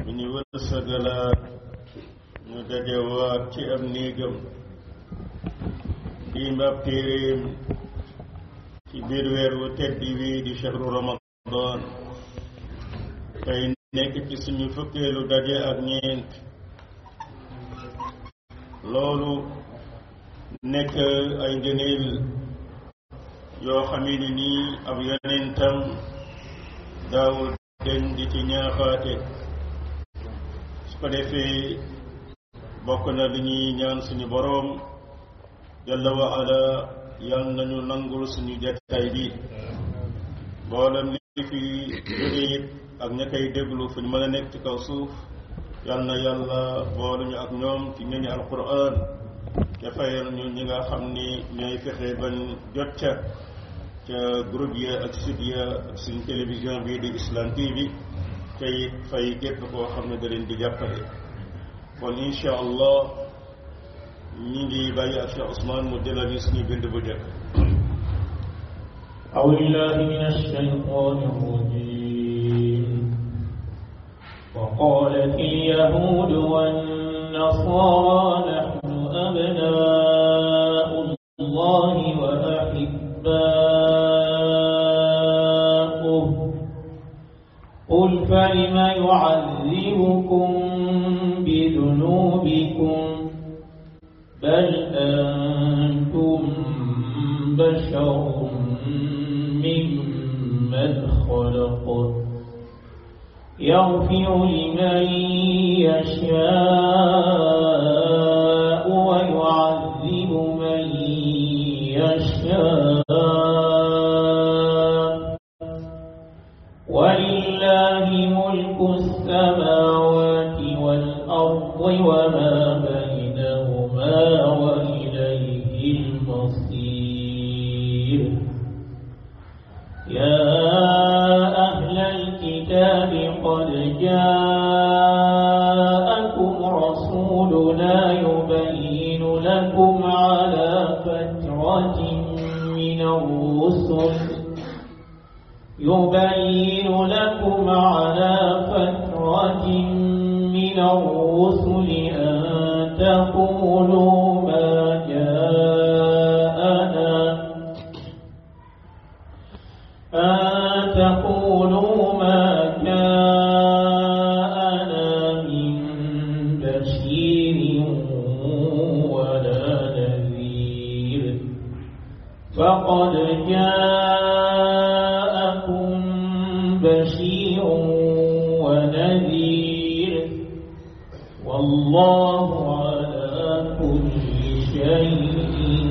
bu ñu wërsëgalaat ñu dajewaat ci am néegam di mbab téeréem ci biir weer wu tedd wi di shahru ramadan tey nekk ci suñu fukkeelu daje ak ñeent loolu nekk ay ngëneel yoo xamee ni nii ab yonentam daawul den di ci ñaaxaate su ko defee bokk na li ñuy ñaan suñu boroom jalla wa ala yal nañu nangul suñu jataay bi mboolem li fi jóge it ak ña koy déglu fu ñu mën a nekk ci kaw suuf yal na yàlla booluñu ak ñoom ci ñooñu alquran te fayal ñu ñi nga xam ni ñooy fexe bañ jot ca ca groupe ya ak site ya ak suñ télévision bii di Islam TV te it fay képp koo xam ne da leen di jàppale kon incha allah ñi ngi bàyyi ak Cheikh Ousmane mu jëlal ñu suñu bind bu jëkk أعوذ بالله من الشيطان الرجيم وقالت اليهود والنصارى نحن أبناء الله وأحباؤه قل فلم يعذبكم بذنوبكم بل أنتم بشر ممن خلق يغفر لمن يشاء ويعذب من يشاء ولله ملك السماوات والأرض وما بينهما وإليه المصير يا أهل الكتاب قد جاءكم رسولنا يبين لكم على فترة من الرسل يبين لكم على فترة من الرسل أن تقولوا ما جاءنا أن تقولوا ما جاءنا من بشير ولا نذير فقد جاءكم بشير ونذير والله على كل شيء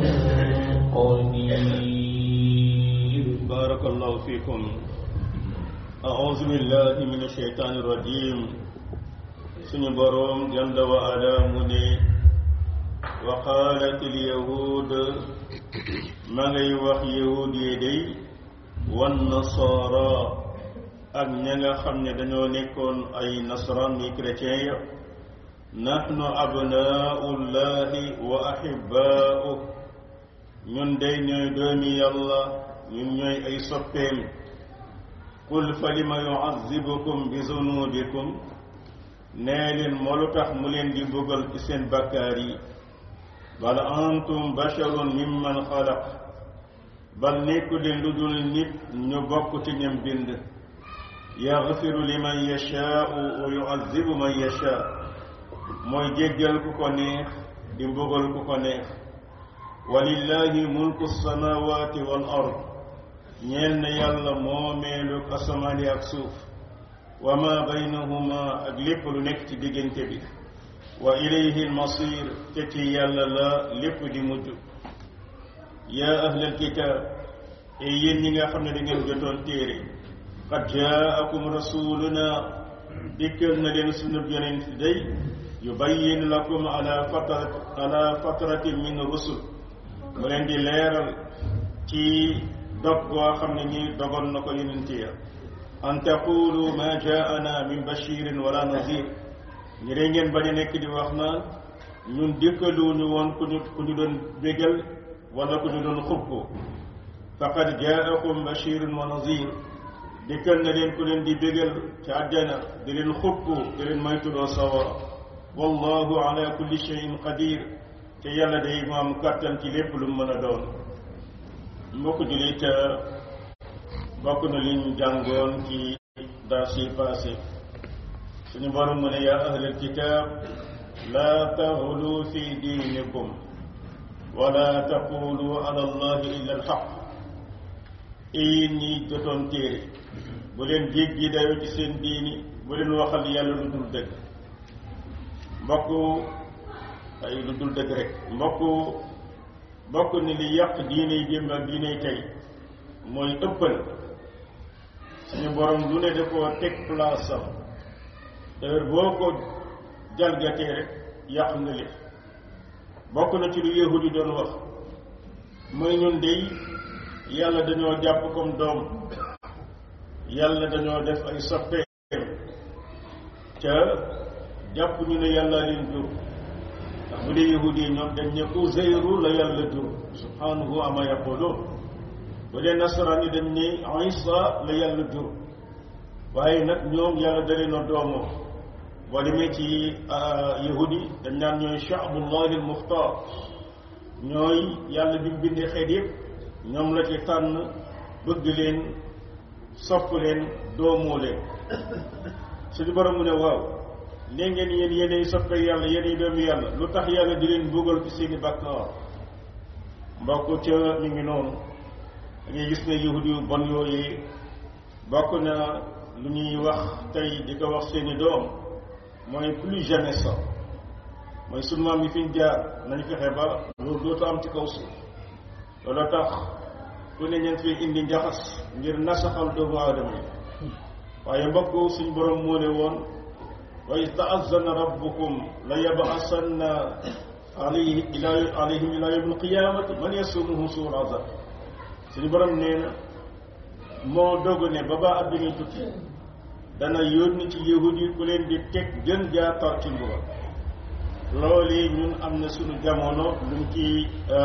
قدير بارك الله فيكم أعوذ بالله من الشيطان الرجيم سن بروم جل وعلا مني وقالت اليهود ما ngay wax yahud yi day wan nasara ak ña nga xam ne dañoo nekkoon ay nasaraan ni chrétien ya nahnu abnaullahi wa ahibaa'u ñun day ñooy doomi yàlla ñun ñooy ay soppeem qul fa lima yuazibukum bi zunubikum nee leen moo lu tax mu leen di bëggal ci seen bakkaar yi bal antum basharun mimman xalaq bal nekku leen lu dul nit ñu bokk ci ñam bind yaxfiru liman yashaau wa yuazibu man yashaa mooy jéggal ku ko neex di mbugal ku ko neex walillahi mulku samawati wal ard ñeel na yàlla moomeelu asamaan yi ak suuf wa ma baynahuma ak lépp lu nekk ci diggante bi wa ilayhi almasir te ci yàlla la lépp di mujj yaa ahlal kitaab e yéen ñi nga xam ne da ngeen jotoon téere qad jaakum rasuluna dikkal na leen sunu yonent day yubayyin lakum ala fatrat ala fatratin min rusul mu leen di leeral ci dog goo xam ne ñi dogoon na ko yonent ya an taqulu ma jaana min bashirin wala nazir ñi day ngeen bañ a nekk di wax naan ñun dikkaluñu woon ku ñu ku ñu doon bégal wala ku ñu doon xub ko faqad jaakum bashirun wa nazir dikkal na leen ku leen di bégal ci àjjana di leen xupp di leen maytuloo sawara wallahu ala kulli shay'in qadir te yàlla day mu am kàttan ci lépp lu mën a doon mbokk jullit bokk na li ñu jàngoon ci daa si passé suñu borom mu ne yaa ahlal kitaab laa taxulu fi diinikum wala taqulu ala allahi illa alxaq yéen ñi jotoon téere bu leen jéggi dayoo ci seen diini bu leen waxal yàlla lu dul dëgg mbokk ay lu dul dëgg rek mbokk bokk ni li yàq diiney démb ak diiney tey mooy ëppal suñu borom lu ne da koo teg place am heure boo ko jalgatee rek yàq nga li bokk na ci lu yahud yi doon wax mooy ñun dey yàlla dañoo jàpp comme doom yàlla dañoo def ay soppeem ca jàpp ñu ne yàlla leen jur ndax bu dee yahud yi ñoom dañ ne Uzayru la yàlla jur subhanahu ama yaqulun bu dee nasaraan yi dañ ne Isa la yàlla jur waaye nag ñoom yàlla da leen a doomoo boo demee ci yahud yi dañ naan ñooy shaabullahi al muxtaar ñooy yàlla bi mu bindee xeet yëpp ñoom la ci tànn bëgg leen sopp leen doomoo leen suñu borom mu ne waaw nee ngeen yéen yéenay soppe yàlla yéenay doomu yàlla lu tax yàlla di leen buggal ci seeni bàkkaar mbokk ca mi ngi noonu da ngay gis ne yahud yu bon yooyu bokk na lu ñuy wax tey di ko wax seeni doom mooy plus jamais ça mooy sunu maam yi fi ñu jaar nañ fexe ba loolu dootu am ci kaw suuf loolu tax ku ne ñeen fi indi njaxas ngir nasaxal doomu aadama yi waaye mbokk suñ borom moo ne woon wa iz ta'azzana rabbukum la yab'asanna alayhi ila alayhim ila yawmi alqiyamati man yasumuhu suul azab suñu borom nee na moo dogu ne ba ba àddina tukki dana yónni ci yahud yi ku leen di teg gën jaa tar ci mbugal loolu ñun am na suñu jamono luñ ci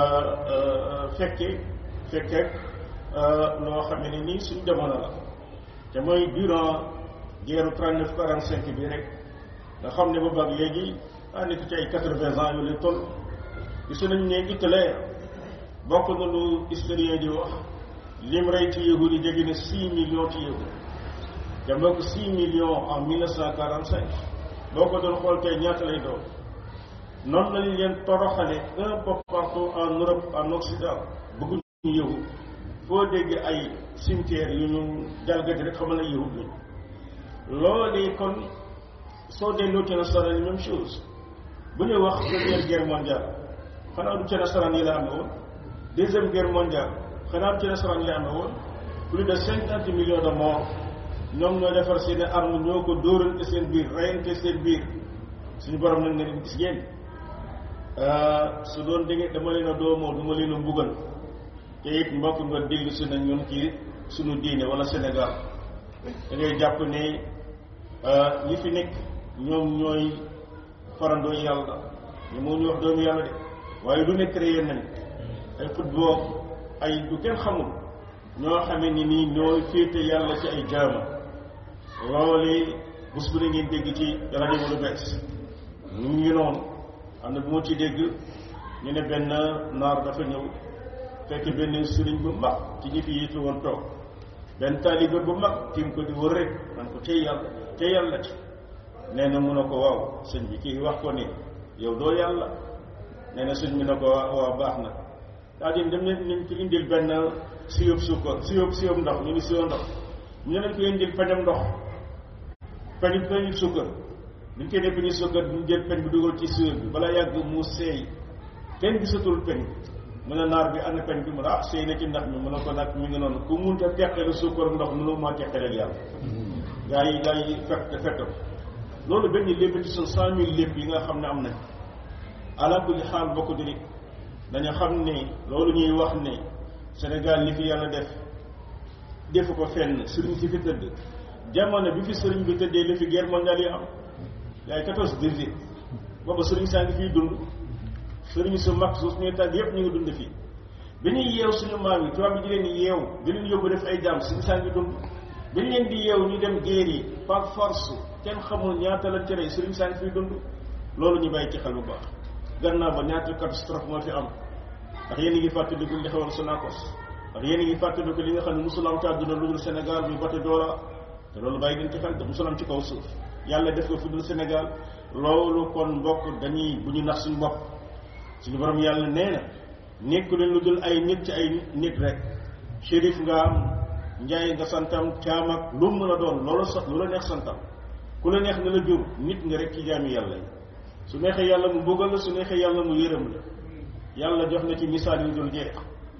fekke fekke loo xam ne nii suñu jamono la te mooy durant guerre 39 45 bi rek nga xam ne boobu ak léegi daa nekk ci ay 80 ans yu lay toll gisu nañ ne Hitler bokk na lu historien di wax lim rey ci yahud yi jege na 6 millions ci yahud te mbokk 6 millions en 1945 boo ko doon xool tey ñaata lay doon noonu lañ leen toroxale un peu partout en Europe en Occident bëgguñu yahud foo dégg ay cimetière yu ñu jalgati rek xamal na yahud lañ loolu kon soo delloo ci nasaraan yi même chose bu ñuy wax première guerre mondiale xanaa du ci nasaraan yi la amee woon deuxième guerre mondiale xanaa du ci nasaraan yi la amee woon plus de cinquante millions de morts ñoom ñoo defar seen arme ñoo ko dóorante seen biir reyante seen biir suñu borom nag ne gis ngeen su doon dégg dama leen a doomoo du ma leen a mbugal te it mbokk nga déglu si na ñun ci suñu diine wala Sénégal da ngay jàpp ne ñi fi nekk ñoom ñooy farandoo yàlla ñu moo ñu wax doomu yàlla de waaye lu ne créé nañ ay football ay du kenn xamul ñoo xamee ni nii ñooy féete yàlla ci ay jaama loolu bés bu ne ngeen dégg ci rajo bu lu bees ñu ngi noonu am na bu ma ci dégg ñu ne benn naar dafa ñëw fekk benn sëriñ bu mag ci ñi fi yitu woon toog benn taalibe bu mag tiim ko di wër rek man ko tey yàlla tey yàlla ci nee na mun a ko waaw sëñ bi kii wax ko ni yow doo yàlla nee na sëñ bi na ko waaw baax na daa di dem ne nañ ko indil benn siyób sukkar siyób siyób ndox ñu ni siyób ndox ñu nañ ko indil peñam ndox peñ peñu sukkar buñ koy def peñu sukkar ñu jël peñ bi dugal ci siyób bi balaa yàgg mu seey kenn gisatul peñ mu ne naar bi ana peñ bi mu ne ah seey na ci ndax mi mu ne ko nag mi ngi noonu ku munta teqale sukkar ndox mënu maa teqale ak yàlla gaa yi gaa yi fekk fekk loolu benn lépp ci sun cent mille lépp yi nga xam ne am nañ ala kulli xaal bokk di dañu xam ne loolu ñuy wax ne Sénégal li fi yàlla def defu ko fenn sëriñ si fi tëdd jamono bi fi sëriñ bi tëddee li fi guerre mondiale yi am yaay quatorze dix-huit booba sëriñ saa ngi fiy dund sëriñ su mag su suñuy tàgg yépp ñu ngi dund fii bi ñuy yeew suñu maam yi tubaab bi di leen yeew di leen yóbbu def ay jaam sëriñ saa ngi dund dañ leen di yeew ñu dem géer yi par force kenn xamul ñaata lañ ci rey sëriñ saa ngi fiy dund loolu ñu bàyyi ci xel bu baax gannaaw ba ñaata catastrophe moo fi am ndax yéen a ngi fàttaliku li xewoon Sonacos ndax yéen a ngi fàttaliku li nga xam ne musul am ci àdduna lu dul Sénégal muy bato Joola te loolu bàyyi leen ci xel te musul am ci kaw suuf yàlla def ko fu dul Sénégal loolu kon mbokk dañuy bu ñu nax suñu bopp suñu borom yàlla nee na nekku leen lu dul ay nit ci ay nit rek shérif nga am njaay nga santam caam ak lu mu mën a doon loolu sax lu la neex santam ku la neex na la jur nit nga rek ci jaami yàlla yi su neexee yàlla mu mbugal la su neexee yàlla mu yërëm la yàlla jox na ci misaal yu dul jeex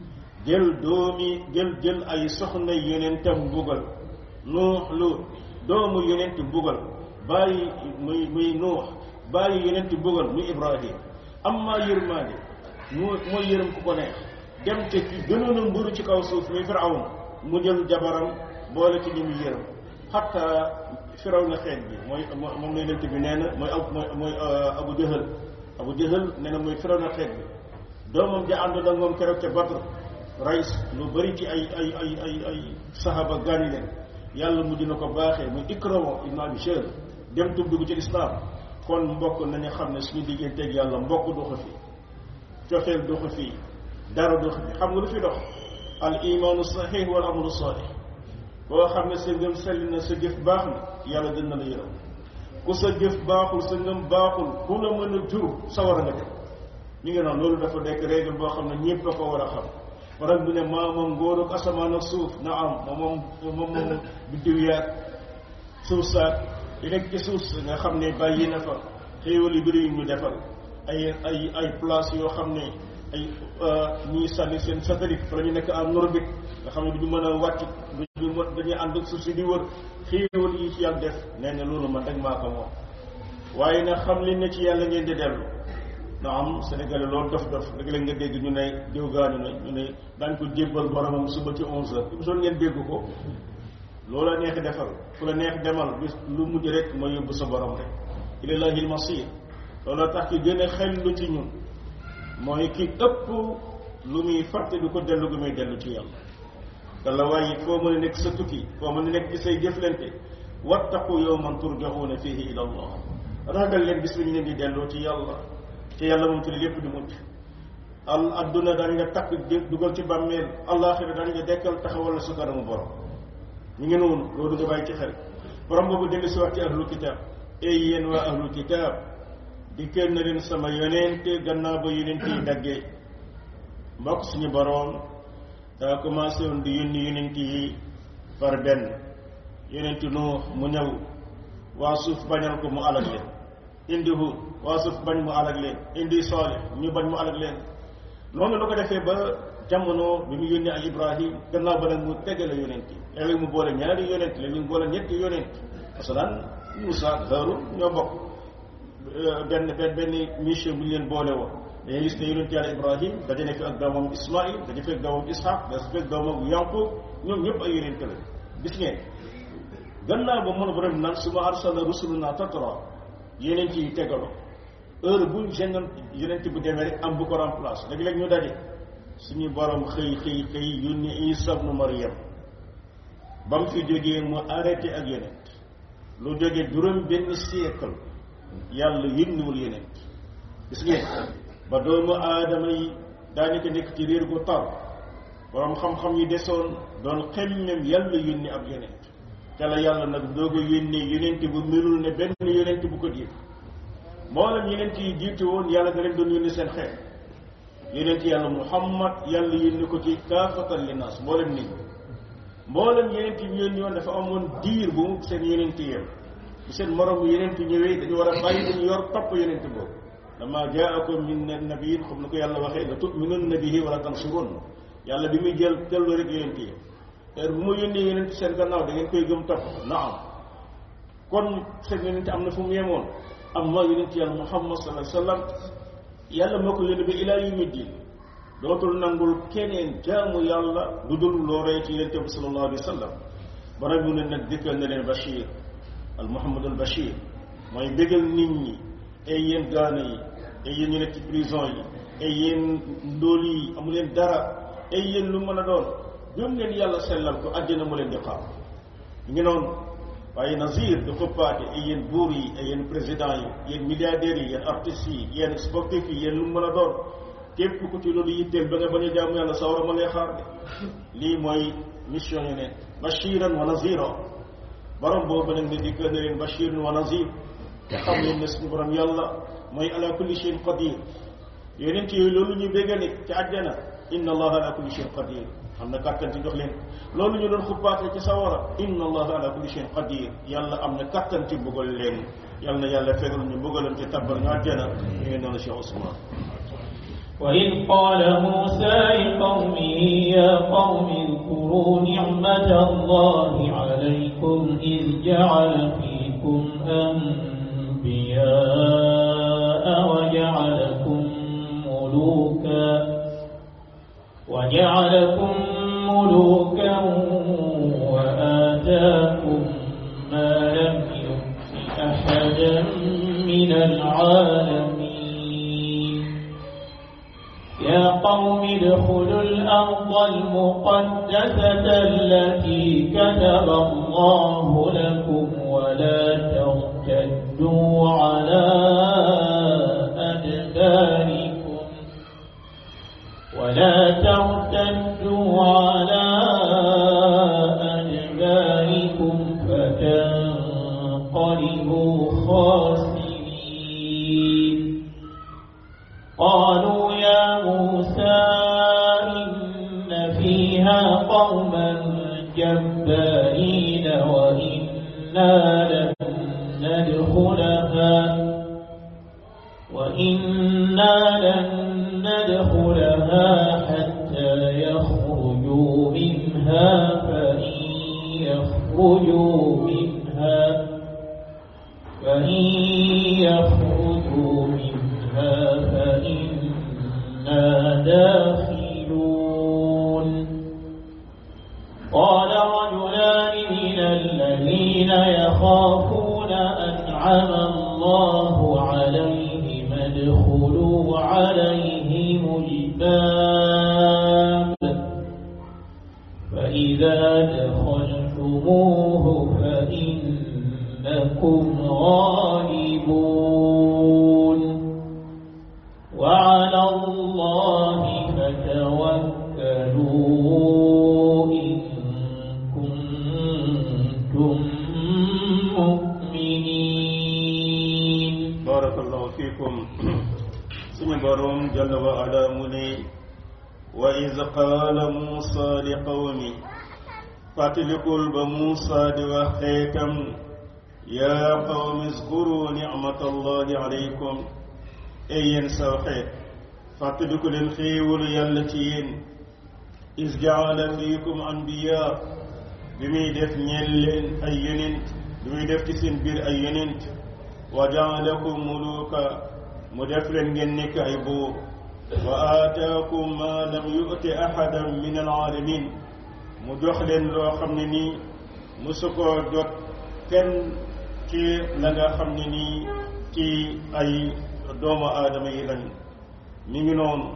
jël doomi jël jël ay soxna yonentam mbugal nuux lu doomu yonent mbugal bàyyi muy muy nuux bàyyi yonent mbugal muy ibrahim amma yërmaande mu mooy yërëm ku ko neex dem te ki gënoon a mburu ci kaw suuf muy firawn mu jël jabaram boole ci ñi muy yërëm xatta firaw na xeet bi mooy moom lay lent bi nee na mooy ab mooy mooy abu jëhal abu jëhal nee na mooy firaw na xeet bi doomam ja àndoon ak moom keroog ca Badr rays lu bëri ci ay ay ay ay ay sahaba gaañu leen yàlla mujj na ko baaxee muy ikrama ibn abi shahr dem tub dugg ci lislaam kon mbokk nañu xam ne suñu digganteeg yàlla mbokk du ko fi cofeel du ko fi dara du ko fi xam nga lu fi dox al imaanu sahih wal amalu salih boo xam ne sa ngëm sell na sa jëf baax na yàlla dina la yërëm ku sa jëf baaxul sa ngëm baaxul ku la mën a jur sawar a nga dem ñu ngi noonu loolu dafa nekk règle boo xam ne ñëpp a ko war a xam borom bi ne maa moom ngóor ak asamaan ak suuf na am moom moom moom moom biddiw yaag suuf saak li nekk ci suuf si nga xam ne bàyyi na fa xéewal yu bëri yu ñu defal ay ay ay place yoo xam ne ay ñuy sànni seen satellite fa la ñu nekk en orbite nga xam ne du ñu mën a wàcc du ñu dañuy ànd ak suuf si di wër xéewal yi ci yàlla def nee na loolu man rek maa ko moom waaye nag xam leen ne ci yàlla ngeen di dellu na am Sénégalais loolu dof dof léeg-léeg nga dégg ñu ne diw gaañu na ñu ne daañ ko jébbal boromam suba ci onze heures émission ngeen dégg ko loolu la neex defal fu la neex demal bis lu mujj rek mooy yóbbu sa borom rek ilallahi almasir loolu tax ki gën a xel lu ci ñun mooy ki ëpp lu muy fàtte du ko dellu gu muy dellu ci yàlla te la waaye foo mën a nekk sa tukki foo mën a nekk ci say jëflante wattaqu yawman turjaxuuna fihi ila allah ragal leen bis bi ñu leen di delloo ci yàlla ci yàlla moom ci lépp di mujj al adduna daañu nga takk dugal ci bàmmeel allaaxira daañu nga dekkal taxawal la su kanamu borom ñu ngi noonu loolu nga bàyyi ci xel borom boobu dellu si wax ci ahlul kitaab ey yéen waa ahlul kitaab di kër na leen sama yonente gannaaw ba yonente yi daggee mbokk suñu borom daa commencé woon di yónni yonente yi par benn yonente Nuux mu ñëw waa suuf bañal ko mu alag leen indi Huud waa suuf bañ mu alag leen indi Saalih ñu bañ mu alag leen noonu la ko defee ba jamono bi mu yónnee ay Ibrahim gannaaw ba nag mu tegale yonent yi léeg-léeg mu boole ñaari yonent léeg-léeg mu boole ñetti yonent parce que daan Moussa ak Haarun ñoo bokk benn benn benn mission bu ñu leen boole woon dañuy gis ne yonent yàlla Ibrahim daje nekk ak doomam Ismaïl daje fekk doomam Ishaq daje fekk doomam Yaqub ñoom ñëpp ay yonent la gis ngeen gannaaw ba mën a borom naan suma arsalna rusuluna tatra yonent yi tegaloo heure bu génnoon yonent bu demee rek am bu ko remplace léeg-léeg ñu daje suñu borom xëy xëy xëy yónni Isa ibnu Maryam ba mu fi jógee mu arrêté ak yonent lu jógee juróom benn siècle yàlla yónniwul yonent gis ngeen ba doomu aadama yi daanaka nekk ci réer gu tar borom xam-xam yi desoon doon xemmem yàlla yónni ab yonent te la yàlla nag doog a yónnee yonent bu melul ne benn yonent bu ko jiitu mboolem yonent yi jiitu woon yàlla da leen doon yónni seen xeet yonent yàlla muhammad yàlla yónni ko ci kaafatan linnaas mboolem nit ñi mboolem yonent yi yónni woon dafa amoon diir bu mu seen yonent yem bu seen moromu yonent ñëwee dañu war a bàyyi dañu yor topp yonent boobu lama jaakum min nabiyin comme ni ko yàlla waxee la tu'minunna bihi wala tansurun yàlla bi muy jël tellu rek yonent yi heure bu ma yónnee yonent seen gannaaw da ngeen koy gëm topp naam kon seen yonent am na fu mu yemoon amma yonent yàlla muhammad sallallahu alayhi wa sallam yàlla moo ko yónni ba ilaa yawmi diin dootul nangul keneen jaamu yàlla lu dul loo rey ci yonent bi sallallahu alayhi wa sallam borom mu ne nag dikkal na leen Bachir al Muhammad al Bachir mooy bégal nit ñi ay yéen gaana yi ay yéen ñu nekk ci prison yi ay yéen ndóol yi amu leen dara ay yéen lu mën a doon gëm leen yàlla sellal ko àddina mu leen di xaar ngi noonu waaye nazir di xuppaate ay yéen buur yi ay yéen président yi yéen milliardaires yi yéen artistes yi yéen sportifs yi yéen lu mu mën a doon képp ku ci loolu yitteel ba nga bañ a jaamu yàlla sawara ma lay xaar de lii mooy mission yi ne bashiran wa nazira borom boobu nag ne dikkal na leen bashiran wa nazir te xam leen ne suñu borom yàlla mooy ala kulli shay'in qadir yonent yooyu loolu ñu béggale ci àjjana inna allaha ala kulli shay'in qadir am na kàttan ci jox leen loolu ñu doon xuppaate ci sawara inna allaha ala kulli shay'in qadir yàlla am na kàttan ci mbugal leen yàlla na yàlla fegal ñu mbugalam ci tabbar ñu àjjana ñu ngi noonu Cheikh Ousmane وإذ قال موسى لقومه يا قوم اذكروا نعمة الله عليكم إذ جعل فيكم أنبياء وجعلكم ملوكا وجعلكم ملوكا وآتاكم ما لم يؤت أحدا من العالمين يا قوم ادخلوا الأرض المقدسة التي كتب الله لكم ولا ترتدوا على أدباركم ولا ترتدوا على أدباركم فتنقلبوا خاسرين قالوا يا موسى إن فيها قوما جبارين وإنا لن ندخلها وإنا لن ندخلها حتى يخرجوا منها فإن يخرجوا منها فإن يخرجوا منها فإنا داخلون قال رجلان من الذين يخافون أنعم الله عليهم ادخلوا عليهم الباب فإذا دخلتموه فإنكم غالبون وعلى الله فتوكلوا إن كنتم مؤمنين barakallahu fikum suñu borom jalla wa ala mu ne wa iz qaala muusa li qawmi fàttalikul ba muusa di wax xeetam yaa qawmi zkuru nicmatallahi alaykum ey yéen saw xeet fàttaliku leen xéewalu yàlla ci yéen is jaala fiikum anbiya bi muy def ñeel leen ay yonent bi muy def ci seen biir ay yonent wa jaalakum muluka mu def leen ngeen nekk ay buur wa aataakum ma lam yu'ti ahadan min alaalamin mu jox leen loo xam ne nii musu koo jot kenn ci la nga xam ne nii ci ay doomu aadama yi lañ mi ngi noonu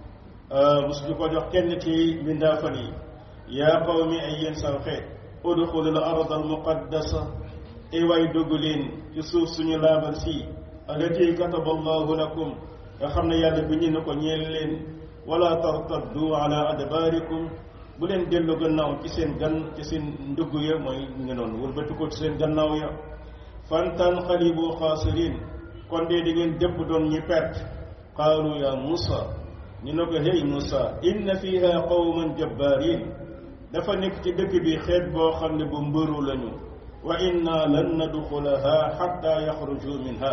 musu ñu ko jox kenn ci mbindaafan yi yaa qawmi ay yéen saw xeet udxulu al arda al muqaddasa ay waay dugg leen ci suuf suñu laabal si allati kataba allahu lakum nga xam ne yàlla bind na ko ñeel leen wala tartaddu ala adbaarikum bu leen dellu gannaaw ci seen gan ci seen ndugg ya mooy ngi noonu wëlbati ko ci seen gannaaw ya fantanqalibu xaasirin kon dee di ngeen dëpp doon ñi perte qaalu ya Muusa ñu ne ko hey Muusa inna fiha qawman jabbaarin dafa nekk ci dëkk bi xeet boo xam ne bu mbëru lañu wa inna lan nadxulaha xatta yaxruju minha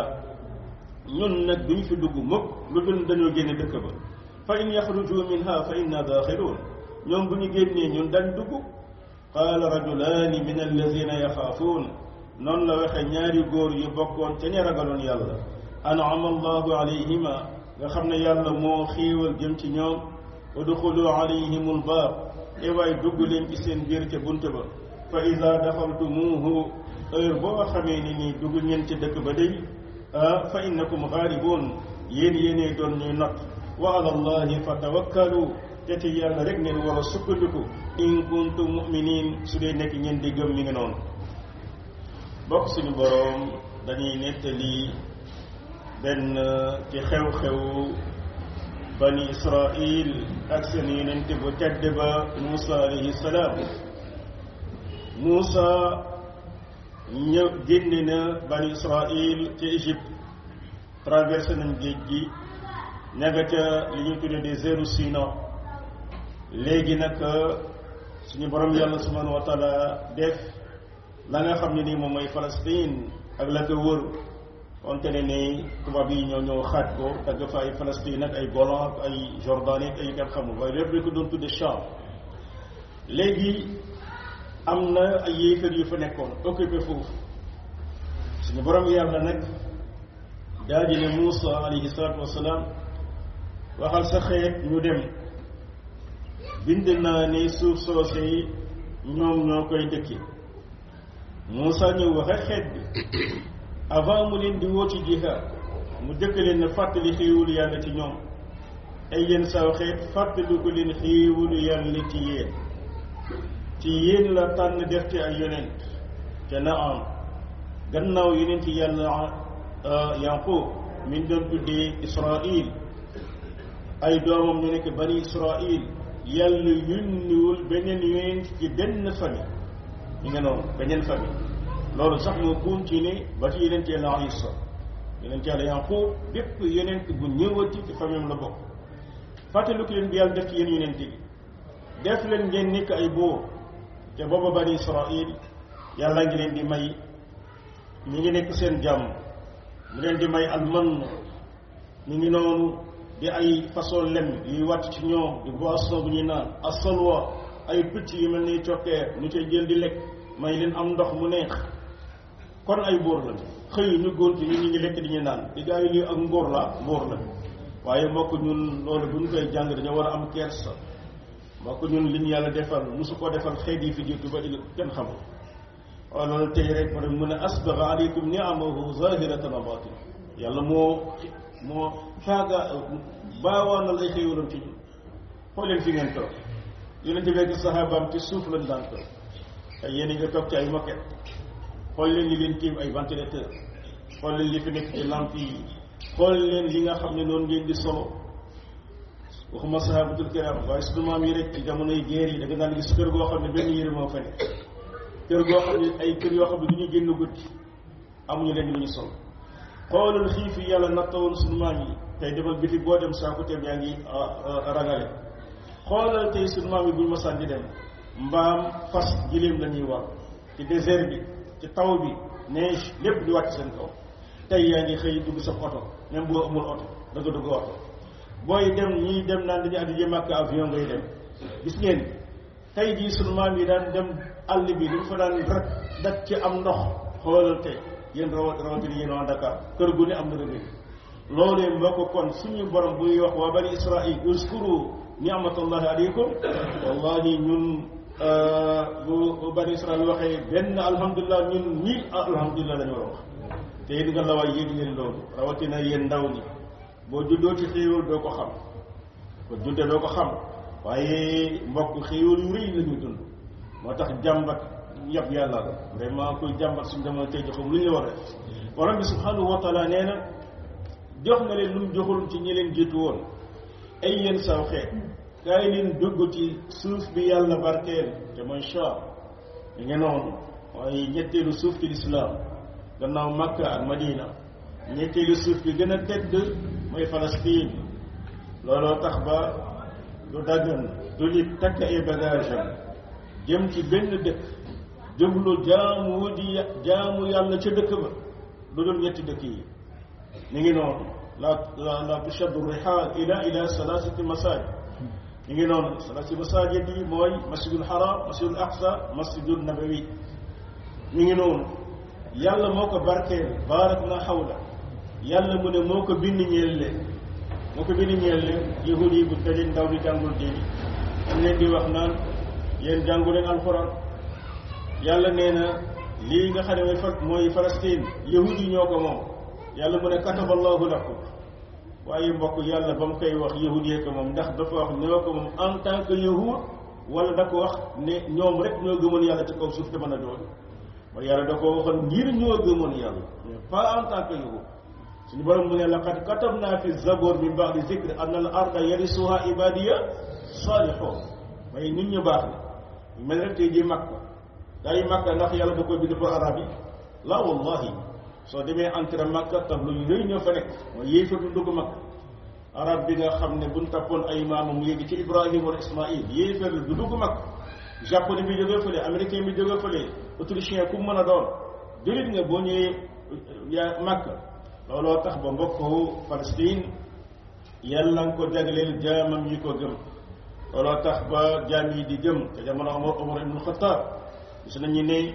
ñun nag duñ fi dugg mukk lu dul dañoo génne dëkk ba fa in yaxruju minha fa inna daaxiluun ñoom bu ñu génnee ñun dañ dugg qaala rajulaani min allazina yaxaafuun noonu la waxe ñaari góor yu bokkoon ca ña ragaloon yàlla an'ama allahu alayhima nga xam ne yàlla moo xiiwal jëm ci ñoom udxulu alayhim albaab e waay dugg leen ci seen biir ca bunt ba fa ida daxaltumuuhu heure boo xamee ni nii dugg ngeen ci dëkk ba day fa innakum xaalibuun yéen yéenee doon ñuy not wa ala allahi fa tawakkalu te ci yàlla rek ngeen war a sukkandiku in kuntum muminin su dee nekk ngeen di gëm mi ngi noonu bokk suñu boroom dañuy nettali benn ci xew-xew bani israil ak seen yonent bu tedd ba Muusa alayhi salaam Muusa ñëw génne na bani israil ci Égypte traversé nañ géej gi ñaga ca li ñuy tuddee désertu Sina léegi nag suñu borom yàlla subhanahu wa taala def la nga xam ne nii moom mooy Palestine ak la ko wër wante ne ni tubaab yi ñoo ñëw xaaj ko dagg fa ay Palestine ak ay Golan ak ay Jordanie ak ay kat xamul waaye lépp dañ ko doon tudde Cham léegi am na ay yéefar yu fa nekkoon occupé foofu suñu borom yàlla nag daal di ne Muusa alayhi salaatu wasalaam waxal sa xeet ñu dem bind naa ni suuf soose yi ñoom ñoo koy dëkki Muusa ñëw waxe xeet bi avant mu leen di woo ci jihaad mu dëkk leen ne fàttali xéewalu yàlla ci ñoom ay yéen saw xeet fàttali ko leen xéewalu yàlla ci yéen ci yéen la tànn def ci ay yonent te na am gannaaw yonent yàlla Yaqub mi ngi doon tuddee Israil ay doomam ñu nekk bani Israil yàlla yónniwul beneen yonent ci benn famille ñu nga noonu beneen famille loolu sax moo continué ba ci yonent yàlla Isa yonent yàlla Yaqub bépp yonent bu ñëwati ci famille la bokk fàttaliku leen bi yàlla def ci yéen yonent yi def leen ngeen nekk ay buur te booba bani Israil yàlla ngi leen di may ñi ngi nekk seen jàmm mu leen di may alman ñu ngi noonu di ay façon lem yuy wàcc ci ñoom di boisson bu ñuy naan asalwa ay picc yu mel ni cokkeer ñu koy jël di lekk may leen am ndox mu neex kon ay buur la xëy ñu góor ci ñu ñu ngi lekk di ñu naan di gaa yi lii ak ngóor la buur la waaye mbokk ñun loolu bu ñu koy jàng dañoo war a am kersa mbokk ñun li ñu yàlla defal mosu ko defal xeet yi fi jiitu ba di kenn xamul waaw loolu tey rek ma mu ne asbaga aleykum niamahu zahiratan wa batina yàlla moo moo faaga baawaanal ay xéewalam ci ñun xool leen fi ngeen toog yonente bi ak sahabaam ci suuf lañ daan toog ay yéen nga toog ci ay moquette xool leen li leen tiim ay ventilateur xool leen li fi nekk ci lampe yi xool leen li nga xam ne noonu ngeen di solo waxuma sahabatul kiram waaye sunu maam yi rek ci jamonoy guerre yi da nga daan gis kër goo xam ne benn yére moo fa nekk kër goo xam ne ay kër yoo xam ne du ñu génn guddi amuñu leen lu ñu sol xoolal xiif yi yàlla nattawoon sunu maam yi tey demal biti boo dem saako teem yaa ngi ragale xoolal tey sunu maam yi buñ masaan di dem mbaam fas giléem la ñuy war ci désert bi ci taw bi neige lépp di wàcc seen kaw tey yaa ngi xëy dugg sa oto même boo amul oto da nga dugg oto booy dem ñii dem naan dañu addi jëm ak avion ngay dem gis ngeen tey jii sunu maam yi daan dem àll bi dañ fa daan rek dak ci am ndox xoolal tey yéen rawat rawatina yéen waa Dakar kër gu ne am na rëbbi loolee mbokk kon suñu borom buy wax waa bani israil uskuru ni'matallahi aleykum wallahi ñun bu bani israil waxee benn alhamdulilah ñun ñii alhamdulilah lañu war a wax te it nga la waay yéeg leen loolu rawatina yéen ndaw ñi boo juddoo ci xéewal doo ko xam ko judde doo ko xam waaye mbokk xéewal yu rëy la ñuy dund moo tax jàmbat yab yàlla la vraiment kuy jàmbat suñu jamono tey joxum lu ñu la war a def borom bi subhanahu wa taala nee na jox nga leen lu mu joxul ci ñi leen jiitu woon ay yéen saw xeet kaay leen dugg ci suuf bi yàlla barkeel te mooy Shaam ñu ngi noonu mooy ñetteelu suuf ci lislaam gannaaw Makka ak Madina ñetteelu suuf bi gën a tedd mooy Palestine looloo tax ba du daggan du li takk ay bagage am jëm ci benn dëkk jublu jaamu wuti jaamu yàlla ca dëkk ba lu dul ñetti dëkk yi ñu ngi noonu la la la tushaddu rihaal ila ila salaasati masaajid ñu ngi noonu salaasati masaajid yi mooy masjidul haram masjidul aqsa masjidul nabawi ñu ngi noonu yàlla moo ko barkeel baarak na xawla yàlla mu ne moo ko bind ñeel leen moo ko bind ñeel leen yahud yi bu daleen ndaw di jàngul diini am leen di wax naan yéen jàngu leen alxuraan yàlla nee na lii nga xam ne mooy fa mooy Palestine yahud yi ñoo ko moom yàlla mu ne kataballahu lakum waaye mbokk yàlla ba mu koy wax yahud yee ko moom ndax dafa wax ñoo ko moom en tant que yahud wala da ko wax ne ñoom rek ñoo gëmoon yàlla ci kaw suuf te mën a doon mooy yàlla da ko waxoon ngir ñoo gëmoon yàlla mais pas en tant que yahud suñu borom mu ne laqad katabna fi zabor min ba'di zikri anna al arda yarisuha ibadiya salihun mooy nit ñu baax ne mel rek tey ji makka daa yi makka ndax yàlla da koy bind pour arab yi la wallahi soo demee entre makka tablu yu rëy ñoo fa nekk mooy yéefar du dugg makka arab bi nga xam ne buñ tappoon ay maamam yéegi ci ibrahim wala ismail yéefar du dugg makka japonais bi jógee fële américain bi jógee fële autrichien ku mën a doon jullit nga boo ñëwee yaa makka looloo tax ba mbokku Palestine yàlla nga ko jagleel jaamam yi ko gëm looloo tax ba jaam yi di gëm te jamono Omar Omar ibn Khattab gis nañu ne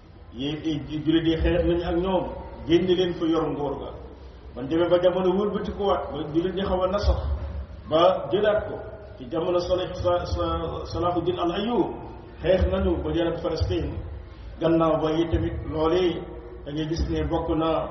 yi jullit yi xeex nañu ak ñoom génn leen fa yor ngóor ga man demee ba jamono wëlbati ko waat ba jullit ñi xaw a nasax ba jëlaat ko ci jamono Salih sa sa Salahuddin al Ayyub xeex nañu ba jëlaat Palestine gannaaw ba yi tamit loolee da ngay gis ne bokk na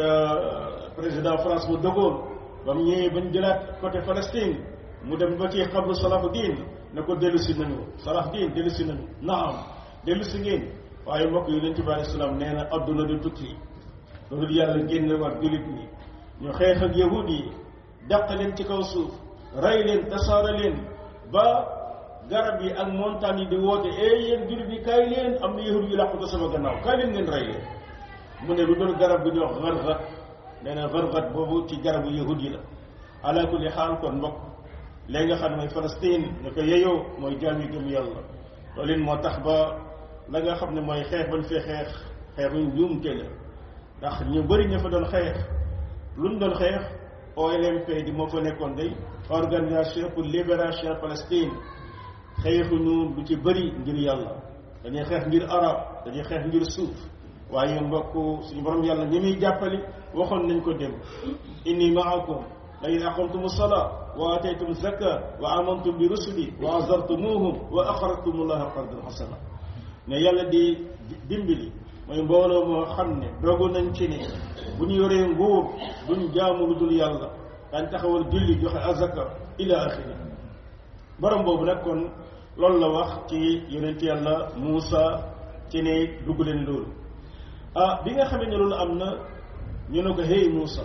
ca président France bu De Gaulle ba mu ñëwee bañ jëlaat côté Palestine mu dem ba ci xabru Salahuddin ne ko dellu si nañu Salahuddin dellu si nañu naam dellu si ngeen waaye mbokk yi yonent bi alayhi salaam nee na adduna du tukki loolu yàlla génne war jullit ñi ñu xeex ak yahud yi dàq leen ci kaw suuf rey leen tasaare leen ba garab yi ak montagne yi di woote eh yéen jullit yi kaay leen am na yahud yu làqu ko sama gannaaw kaay leen ngeen rey leen mu ne lu doon garab bu ñuy wax gargat nee na gargat boobu ci garabu yahud yi la ala kulli xaal kon mbokk léegi nga xam ne mooy Palestine ñu ko yeyoo mooy jaam yi gëm yàlla loolu it moo tax ba la nga xam ne mooy xeex bañ fee xeex xeexuñ njuumte la ndax ñu bëri ña fa doon xeex luñ doon xeex OLMP di moo fa nekkoon day organisation pour libération Palestine xeexuñu lu ci bëri ngir yàlla dañuy xeex ngir arab dañuy xeex ngir suuf waaye mbokk suñu borom yàlla ñi muy jàppali waxoon nañ ko dem inni maakum la in aqamtumu salaa wa ataytum zaka wa amantum bi rusuli wa azartumuhum wa aqradtum allaha qardan hasana ne yàlla di dimbali mooy mbooloo moo xam ne dogu nañ ci ne bu ñu yoree nguur duñ jaamu lu dul yàlla daañ taxawal julli joxe azaka ila axiri borom boobu nag kon loolu la wax ci yonent yàlla Muusa ci ne dugg leen loolu ah bi nga xamee ne loolu am na ñu ne ko hey Muusa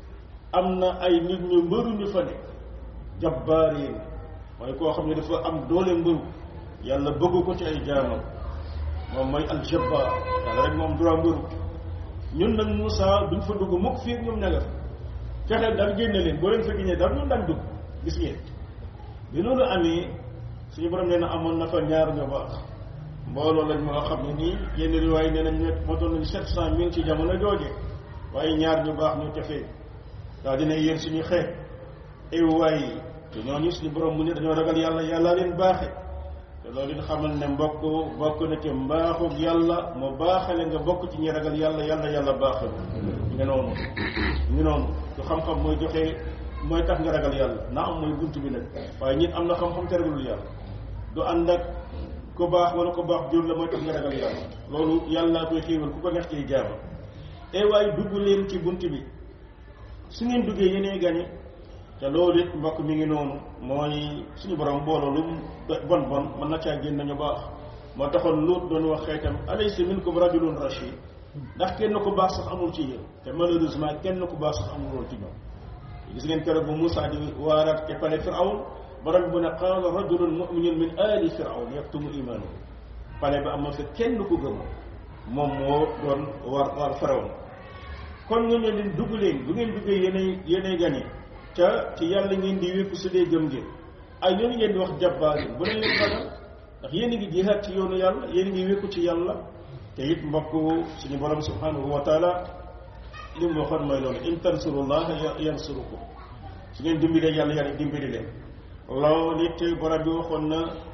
am na ay nit ñu mbëru ñu fa nekk jabbaariin mooy koo xam ne dafa am doole mbëru yàlla bëgg ko ci ay jaamam moom mooy aljabbaar yàlla rek moom droit mbëru ñun nag Moussa duñ fa dugg mukk fii ñoom ña nga fa fexeel daal génne leen boo leen fa génnee daal ñun daan dugg gis ngeen bi loolu amee suñu borom nee na amoon na fa ñaar ñu baax mbooloo lañ moo xam ne nii yenn riwaay nee nañ nekk motoon nañu sept cent mille ci jamono jooje waaye ñaar ñu baax ñu tefee daal dina yéen suñu xeet ay waay te ñooñu suñu borom mu ne dañoo ragal yàlla yàlla leen baaxe te loolu it xamal ne mbokk bokk na ci mbaaxu yàlla mu baaxale nga bokk ci ñi ragal yàlla yàlla yàlla baaxal nga noonu ñu noonu du xam-xam mooy joxe mooy tax nga ragal yàlla na am mooy bunt bi nag waaye nit am na xam-xam te ragalul yàlla du ànd ak ku baax wala ku baax jur la mooy tax nga ragal yàlla loolu yàlla koy xéewal ku ko neex ciy jaama e waaye dugg leen ci bunt bi su ngeen duggee yéenee gañe te loolu it mbokk mi ngi noonu mooy suñu borom booloo lu bon bon mën na caa génn ñu baax moo taxoon Luut doon wax xeetam alaysa minkum rajulun rashid ndax kenn ku baax sax amul ci yéen te malheureusement kenn ku baax sax amul woon ci ñoom gis ngeen keroog bu Moussa di waaraat ca pale Firawn borom bu ne qaala rajulun muminun min ali Firawn yaktumu imaanahu pale ba amoon fa kenn ku gëm moom moo doon war war Firawn kon nga ne leen dugg leen bu ngeen duggee yéenay yéenay gañe ca ci yàlla ngeen di wékku su dee gëm ngeen ay ñooñu ngeen di wax jabbaarin bu leen leen ragal ndax yéen a ngi jihaat ci yoonu yàlla yéen a ngi wékku ci yàlla te it mbokk suñu borom subhanahu wa taala li mu waxoon mooy loolu in tansurullaha yansurukum su ngeen dimbalee yàlla yàlla dimbali leen loolu it borom bi waxoon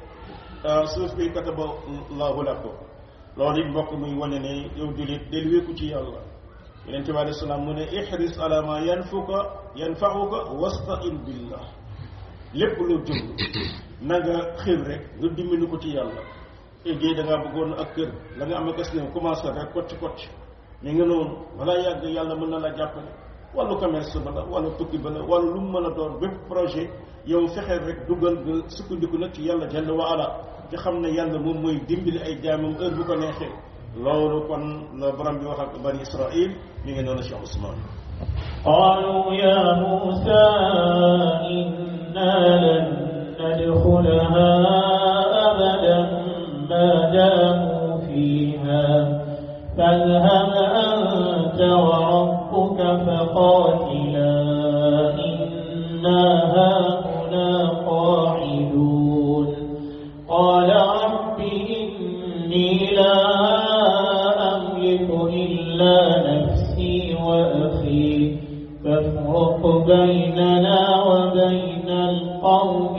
na suuf bi kataba allahu lakum loolu it mbokk muy wane ne yow julit del wékku ci yàlla yonente bi alei salaam mu ne ihris ala ma yanfuka yanfauka wastain billah lépp loo jublu na nga xir rek nga dimbali ko ci yàlla éggéey da ngaa bëggoon ak kër la nga am a gas ne commencé rek kocc kocc mi nga noonu balaa yàgg yàlla mën na la jàppale wàllu commerce ba la wàllu tukki ba la wàllu lu mu mën a doon bépp projet yow fexeel rek dugal nga sukkandiku nag ci yàlla jalla wa ala te xam ne yàlla moom mooy dimbali ay jaamam heure bu ko neexee loolu kon la borom bi wax ak bani Israil mi ngi noonu Cheikh Ousmane قالوا يا موسى إنا لن ندخلها أبدا ما داموا فيها فاذهب أنت وربك فقاتلا إنا هاهنا قاعدون قال رب إني لا أملك إلا نفسي وأخي فافرق بيننا وبين القوم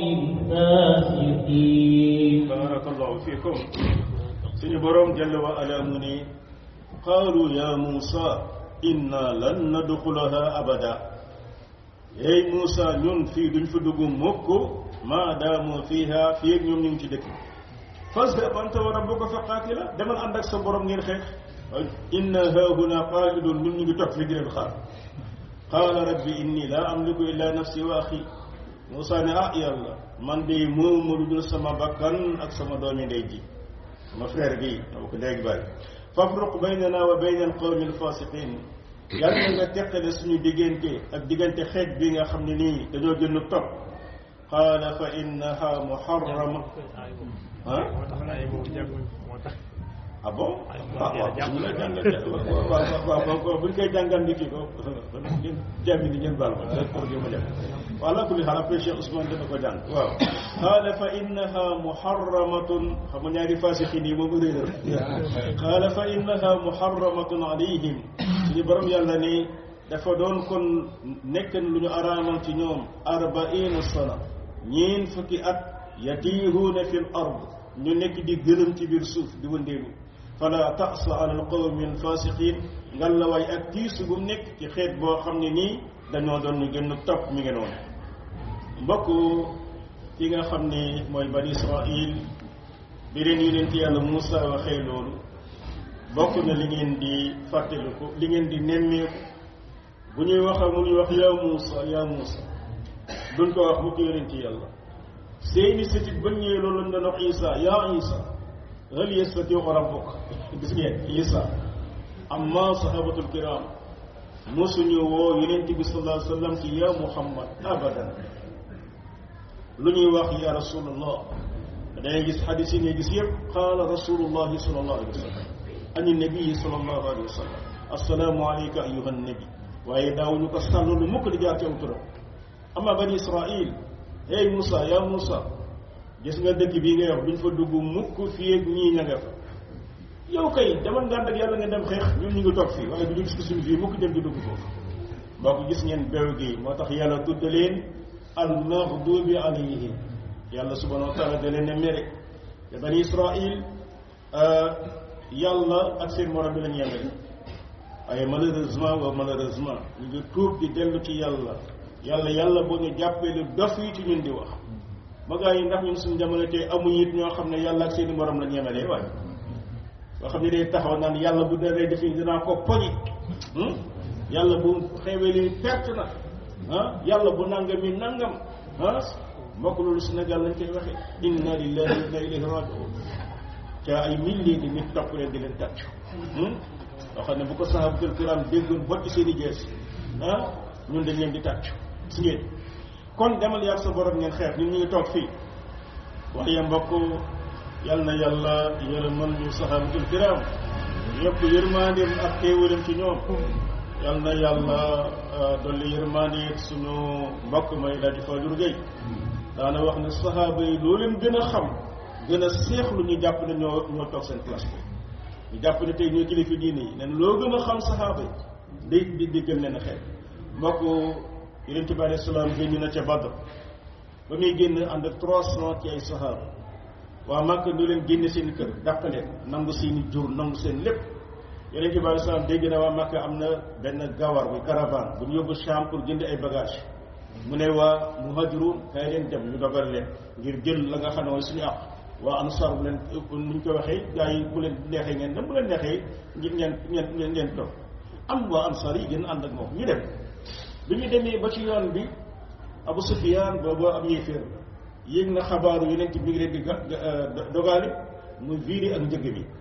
الفاسقين barakallahu fikum suñu borom jalla wa ala mu ni qaalu ya Muusa inna lan nadxulaha abada ey Muusa ñun fii duñ fa dugg mukk maa daamu fiiha fii ak ñoom ñu ngi ci dëkk fazhab anta wa rabbuka fa qaatila demal ànd ak sa borom ngeen xeex inna haahuna qaa'idun ñun ñu ngi toog fi di leen xaar qaala rabbi inni laa amliku illa nafsi wa axi Muusa ne ah yàlla man de moomu lu dul sama bakkan ak sama doomi ndey ji sama frère bi dama ko léegi bàyyi fafruq baynana wa bayna alqawmi alfasiqin yàlla na nga teqale suñu diggante ak diggante xeet bi nga xam ne nii dañoo gën a topp qaala fa innaha muharrama ah ah bon ah waaw bu ñu la jàngal waaw waaw waaw bu ñu koy jàngal ni kii ko ngeen jàmmi ni ngeen baal ma rek pour ma dem wala kulli xaal après Cheikh Ousmane dana ko jàng waaw qaala fa innaha muharramatun xam nga ñaari faasixin yi moom réeral qaala fa innaha muharramatun alayhim suñu borom yàlla ni dafa doon kon nekk lu ñu araamal ci ñoom arbaina sana ñeen fukki at yatiihuuna fi l ard ñu nekk di gëlëm ci biir suuf di wëndeelu fala tasa ala alqawmi alfasiqin ngal la waay ak tiisu bu nekk ci xeet boo xam ne nii dañoo doon ñu gën a topp mi ngi noonu mbokk ki nga xam ne mooy bani israil bi leen yonent yàlla Muusa waxee loolu bokk na li ngeen di fàttaliku li ngeen di nemmeeku bu ñuy wax mu ñuy wax yaa Muusa yaa Muusa duñ ko wax mukk yonent yàlla seeni sëtit ba ñëwee loolu lañ doon wax Isa yaa Isa hal yastatii'u rabbuka gis ngeen Isa amma sahabatul kiram mosuñu woo yonent bi sallallahu alayhi wa sallam ci ya Muhammad abadan lu ñuy wax ya rasulallah dangay gis xadis yi ngay gis yëpp qaala rasulullahi sallallahu alayhi wa sallam ani nabii sallallahu alayhi wa sallam assalaamu alayka ayuha nabi waaye daawuñu ko sàll lu mukk di jaar ci aw turam amma bani israil hey Moussa ya Moussa gis nga dëkk bii ngay wax duñ fa dugg mukk fii ak ñii ña nga fa yow kay demal nga ànd ak yàlla nga dem xeex ñun ñu ngi toog fii waaye du ñu gis suñu fii mukk dem di dugg foofu mboo ko gis ngeen bew gi moo tax yàlla tudd leen al maghdubi alayhim yàlla subhanahu wa taala da leen ne mere te bani israil yàlla ak seen morom bi lañ yemale waaye malheureusement wa malheureusement ñu ngi tuub di dellu ci yàlla yàlla yàlla boo ñu jàppee lu dof yi ci ñun di wax ba gaa yi ndax ñun suñu jamono tey amuñ it ñoo xam ne yàlla ak seen i morom lañ yemalee waaye soo xam ne day taxaw naan yàlla bu daree defi dinaa ko poñi yàlla bu xewee li perte na ah yàlla bu nangam mi nangam ah mbokk loolu Sénégal lañ koy waxee inna lillahi wa inna ilayhi rajiun ca ay milliers de nit topp leen di leen tàccu loo xam ne bu ko sahabatul kiram déggoon botti seen i jees ah ñun dañ leen di tàccu si ngeen kon demal yàgg sa borom ngeen xeex ñun ñu ngi toog fii waaye mbokk yal na yàlla yërëmal ñu sahabatul kiram yëpp yërmandeem ak teewalam ci ñoom yal na yàlla dolli yërmande suñu mbokk may daji Fajur Gueye daana wax ne sahaaba yi loo leen gën a xam gën a seexlu ñu jàpp ne ñoo ñoo toog seen place bi ñu jàpp ne tey ñoo kilifa diine yi nen loo gën a xam sahaaba yi day di di gën leen a xeet mbokk yonent bi alayhi salaam génn na ca Badr ba muy génn ànd ak trois cent ci ay sahaaba waa Màkka ñu leen génne seen kër dàq leen nangu seeni jur nangu seen lépp yonent bi alayhi salaam dégg na waa Màkka am na benn gawar bu caravane bu ñu yóbbu Sham pour jënd ay bagage mu ne waa muhajirun kay leen dem ñu dogal leen ngir jël la nga xam ne mooy suñu àq waa ansar bu leen nuñ ko waxee gars yi bu leen neexee ngeen dem bu leen neexee ngir ngeen ngeen ngeen ngeen toog am waa ansar yi gën ànd ak moom ñu dem bi ñu demee ba ci yoon bi Abu Sufyaan boobu am yéeféer yéeg na xabaaru yonent bi ngi leen di ga dogaale mu viiri ak njëg bi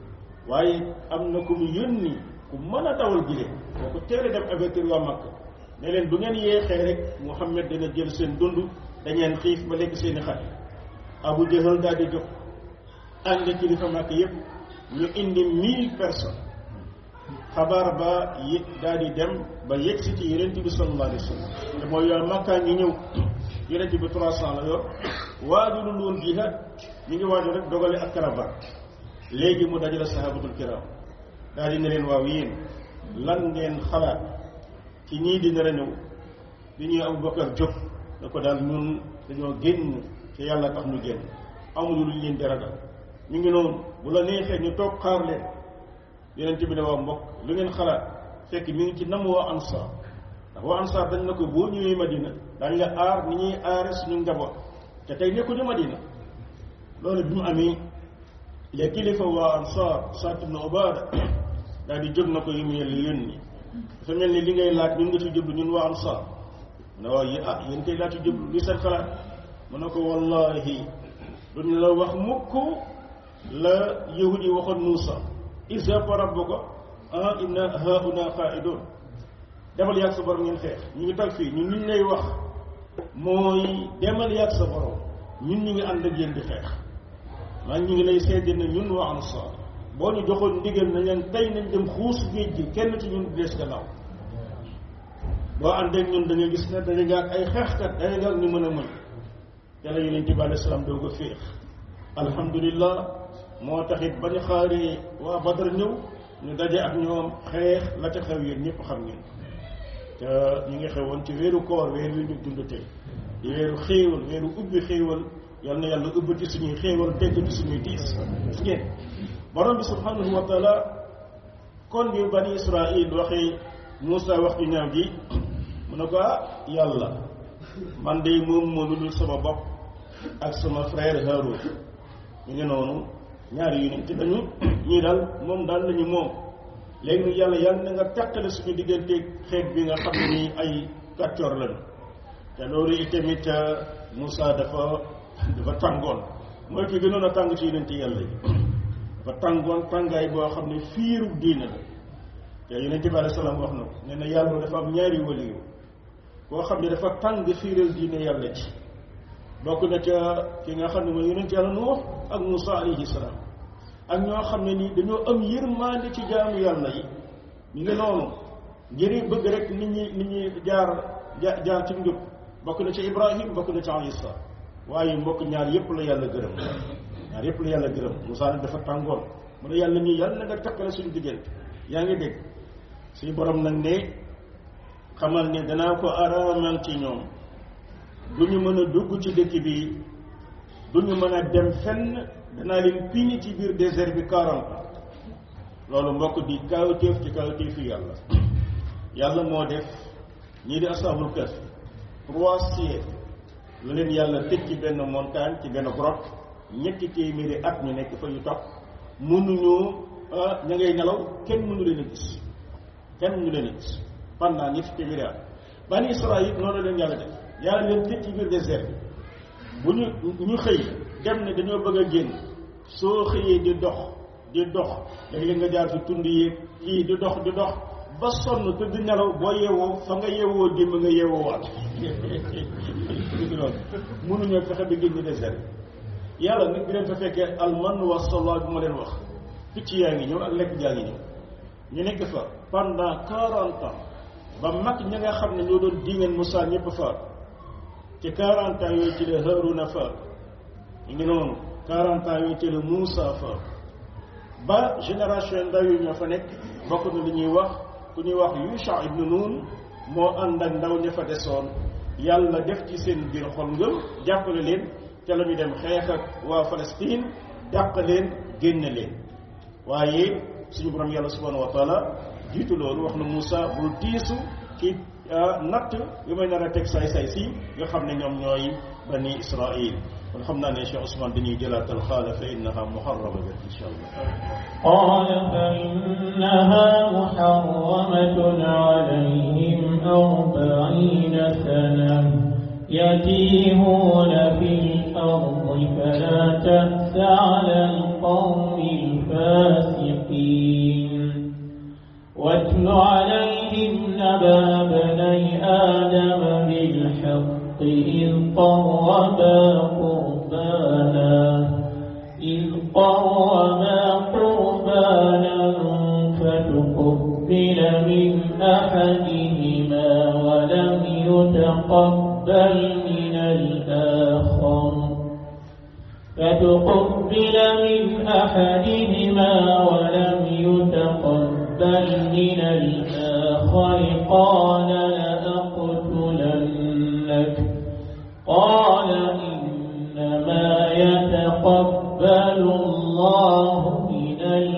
waaye am na ku mu yónni ku mën a dawal giléem boo ko teel a dem avertir waa Makka ne leen bu ngeen yeexee rek Muhammad dana jël seen dund dañeen xiif ba lekk seeni xale Abu Jahal daal di jóg ànd kilifa Makka yépp ñu indi mille personnes xabaar ba yëg daal di dem ba yegg si ci yonent bi sallallahu alayhi wa sallam te mooy yow Makka ngi ñëw yonent bi trois cent la yor waajulul woon jihaad ñu ngi waajal rek dogale ak caravane léegi mu dajale sahabatul kiram daal di ne leen waaw yéen lan ngeen xalaat ci ñii di nar a ñëw di ñuy Abubakar jóg da ko daal ñun dañoo génn ci yàlla tax ñu génn amuñu lu ñu leen di ragal ñu ngi noonu bu la neexee ñu toog xaar leen yonent bi ne waa mbokk lu ngeen xalaat fekk mi ngi ci nam waa ansaar ndax waa ansaar dañ na ko boo ñëwee Madina dañ la aar ni ñuy aare suñu njaboot te tey nekkuñu Madina loolu bi mu amee les kilifa waa ansaar Saad ibn Ubaada daal di jóg na ko yu mu yàlla yónni dafa mel ni li ngay laaj ñun nga ci jublu ñun waa ansaar ne waaw yi ah yéen kay laa ci jublu li seen xalaat mu ne ko wallahi duñ la wax mukk la yahudi waxoon Muusa izhab rabbuka ah inna hauna qa'idun demal yàgg sa borom ngeen xeex ñu ngi tag fii ñun liñ lay wax mooy demal yàgg sa borom ñun ñu ngi ànd ak yéen di xeex maa ñu ngi lay seede ne ñun waa ansaar boo ñu joxoon ndigal na leen tey nañ dem xuus géej gi kenn ci ñun dees gannaaw boo ànd ak ñun da nga gis ne dañu nga ak ay xeexkat dañu nga ak ñu mën a mën yàlla yonent bi alayhi salaam doo ko féex alhamdulillah moo taxit ba ñu xaaree waa Badar ñëw ñu daje ak ñoom xeex la ca xew yéen ñëpp xam ngeen te ñu ngi xewoon ci weeru koor weer wi ñu dund tey di weeru xéewal weeru ubbi xéewal yal na yàlla ubbi ci suñuy xéewal tegg ci suñuy tiis gis ngeen borom bi subhanahu wa taala kon bi bani israil waxee Moussa wax ju ñaaw ji mu ne ko ah yàlla man de moom moo lu dul sama bopp ak sama frère Haroun ñu ngi noonu ñaari yu ne te dañu ñii daal moom daal lañu moom léegi nag yàlla yàlla na nga teqale suñu diggante xeet bi nga xam ne nii ay kàccoor lañu te loolu itamit Moussa dafa dafa tàngoon mooy ki gënoon a tàng ci yonent yàlla yi dafa tàngoon tàngaay boo xam ne fiiru diina la te yonent bi alayhi salaam wax na ko nee na yàlla dafa am ñaari waliyu koo xam ne dafa tàng fiiral diine yàlla ci bokk na ca ki nga xam ne mooy yonent yàlla Nuux ak Moussa alayhi salaam ak ñoo xam ne nii dañoo am yërmande ci jaamu yàlla yi ñu ngi noonu ngir bëgg rek nit ñi nit ñi jaar jaar ci njub bokk na ci Ibrahim bokk na ci Isa waaye mbokk ñaar yépp la yàlla gërëm ñaar yépp la yàlla gërëm Moussa nag dafa tàngoon mu ne yàlla nii yàlla na nga takkale suñu diggante yaa ngi dégg suñu borom nag ne xamal ne danaa ko araamal ci ñoom du ñu mën a dugg ci dëkk bi du ñu mën a dem fenn danaa leen piñi ci biir désert bi quarante ans loolu mbokk di kawtéef ci kawtéef yi yàlla yàlla moo def ñii di asaabul kahf trois siècles lu leen yàlla tëj ci benn montagne ci benn grotte ñetti téeméeri at ñu nekk fa yu topp mënuñu ña ngay nelaw kenn mënu leen a gis kenn mënu leen a gis pendant ñetti téeméeri at bani Israël noonu leen yàlla def yàlla leen tëj ci biir désert bi bu ñu ñu xëy dem ne dañoo bëgg a génn soo xëyee di dox di dox léeg-léeg nga jaar ci tund yi kii di dox di dox ba sonn te di nelaw boo yeewoo fa nga yeewoo démb nga yeewoo waat dëgg loolu mënuñoo fexe ba génn désert bi yàlla nag bi leen fa fekkee alman wa salwa bi ma leen wax picc yaa ngi ñëw ak lekk jaa ngi ñëw ñu nekk fa pendant quarante ans ba mag ña nga xam ne ñoo doon diingeen Moussa ñëpp faat ci quarante ans yooyu ci la Haaruna faat ñu ngi noonu quarante ans yooyu ci la Moussa faat ba génération ndaw yi ñoo fa nekk bokk na li ñuy wax ku ñuy wax Yusha ibnu Nun moo ànd ak ndaw ña fa desoon yàlla def ci seen biir xol ngëm jàppale leen ca la ñu dem xeex ak waa Palestine dàq leen génn leen waaye suñu borom yàlla subhanahu wa taala jiitu loolu wax na Moussa bul tiisu ci natt yu may nar a teg saay-saay si nga xam ne ñoom ñooy bani Israil kon xam naa ne Cheikh Ousmane dañuy jëlaatal xaala fa innaha muharrama bi insha allah قال فإنها محرمة عليهم أربعين سنة يتيهون في الأرض فلا تأس على القوم واتل عليهم نبأ ابني آدم بالحق إذ قربا قربانا إذ قربا قربانا فتقبل من أحدهما ولم يتقبل من الآخر فتقبل من أحدهما ولم يتقبل من الآخر قال لأقتلنك قال إنما يتقبل الله من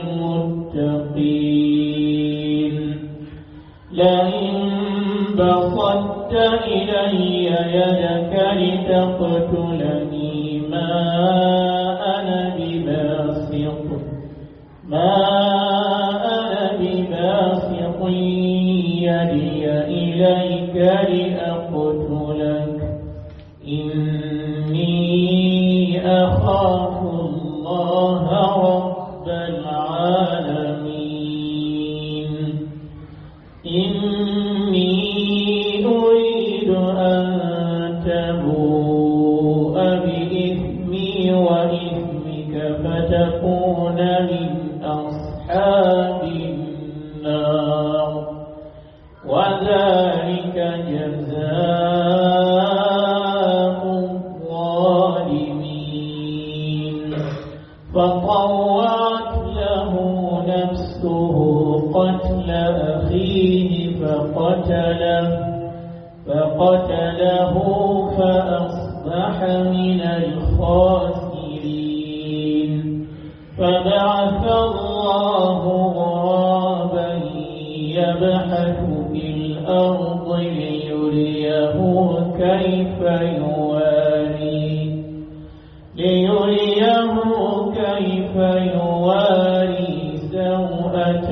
المتقين لئن بسطت إلي يدك لتقتلني ما أنا بباسط ما أنا بباسط يدي إليك لأقتلك إني أخاف الله رب العالمين إني أريد أن تبوء بإثمي وإثمك فتكون من أصحاب النار وذلك جزاء الظالمين فطوعت له نفسه قتل أخيه فقتله فقتله فأصبح من الخاسرين فبعث الله غرابا يبحث في الأرض ليريه كيف يواري ليريه كيف يواري سوءة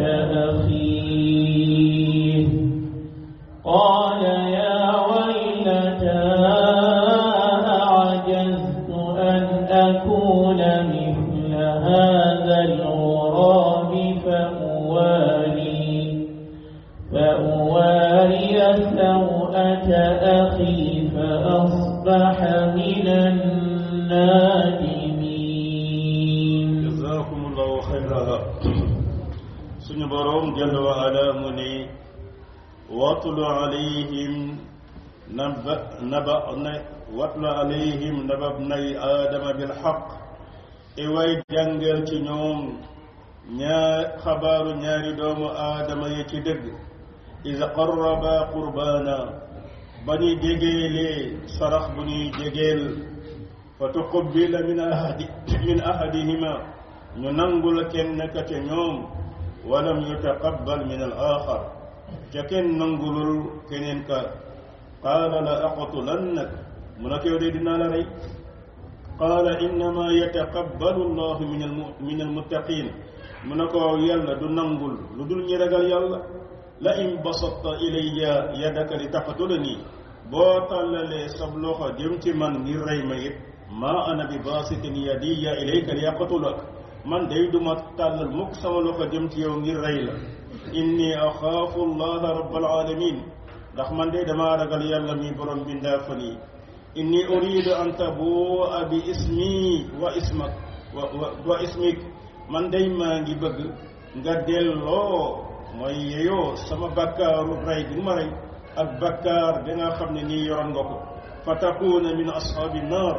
أخيه قال يا ويلتى أعجزت أن أكون مثل هذا الغراب فأواري فأواري سوءة أخي فأصبح من النادمين jazakumullahu xayra suñu boroom jalla wa ala mu ne watlu alayhim naba naba na watlu alayhim naba bnay aadama bilxaq e way jàngal ci ñoom ñaar xabaaru ñaari doomu aadama yi ci dëgg is qarraba qurbaana ba ñuy jegéelee sarax bu ñuy jegeel fa tuqubila min ahadi min ahadihima ñu nangul kenn ka ca ñoom walam yutaqabbal min al axar ca kenn nangulul keneen ka qaala la aqtulannak mu ne ko yow de dinaa la rey qaala innama yataqabbalu allahu min al min al muttaqin mu ne ko yàlla du nangul lu dul ñi ragal yàlla la in basatta ilayya yadaka li taqtulani boo tàllalee sab loxo jëm ci man ngir rey ma it maa ana bi baasitin yadiya ilayka li yaqtulak man day duma tàllal mukk sama loxo jëm ci yow ngir rey la inni axaafu allaha rabbal alamin ndax man day damaa ragal yàlla mi borom bindaa fan yi inni uridu an tabua bi ismi wa ismak wa wa ismik man day maa ngi bëgg nga delloo mooy yeyoo sama bakkaaru rey bi nga ma rey ak bakkaar bi nga xam ne nii yoroon nga ko fa takuna min ashaabi naar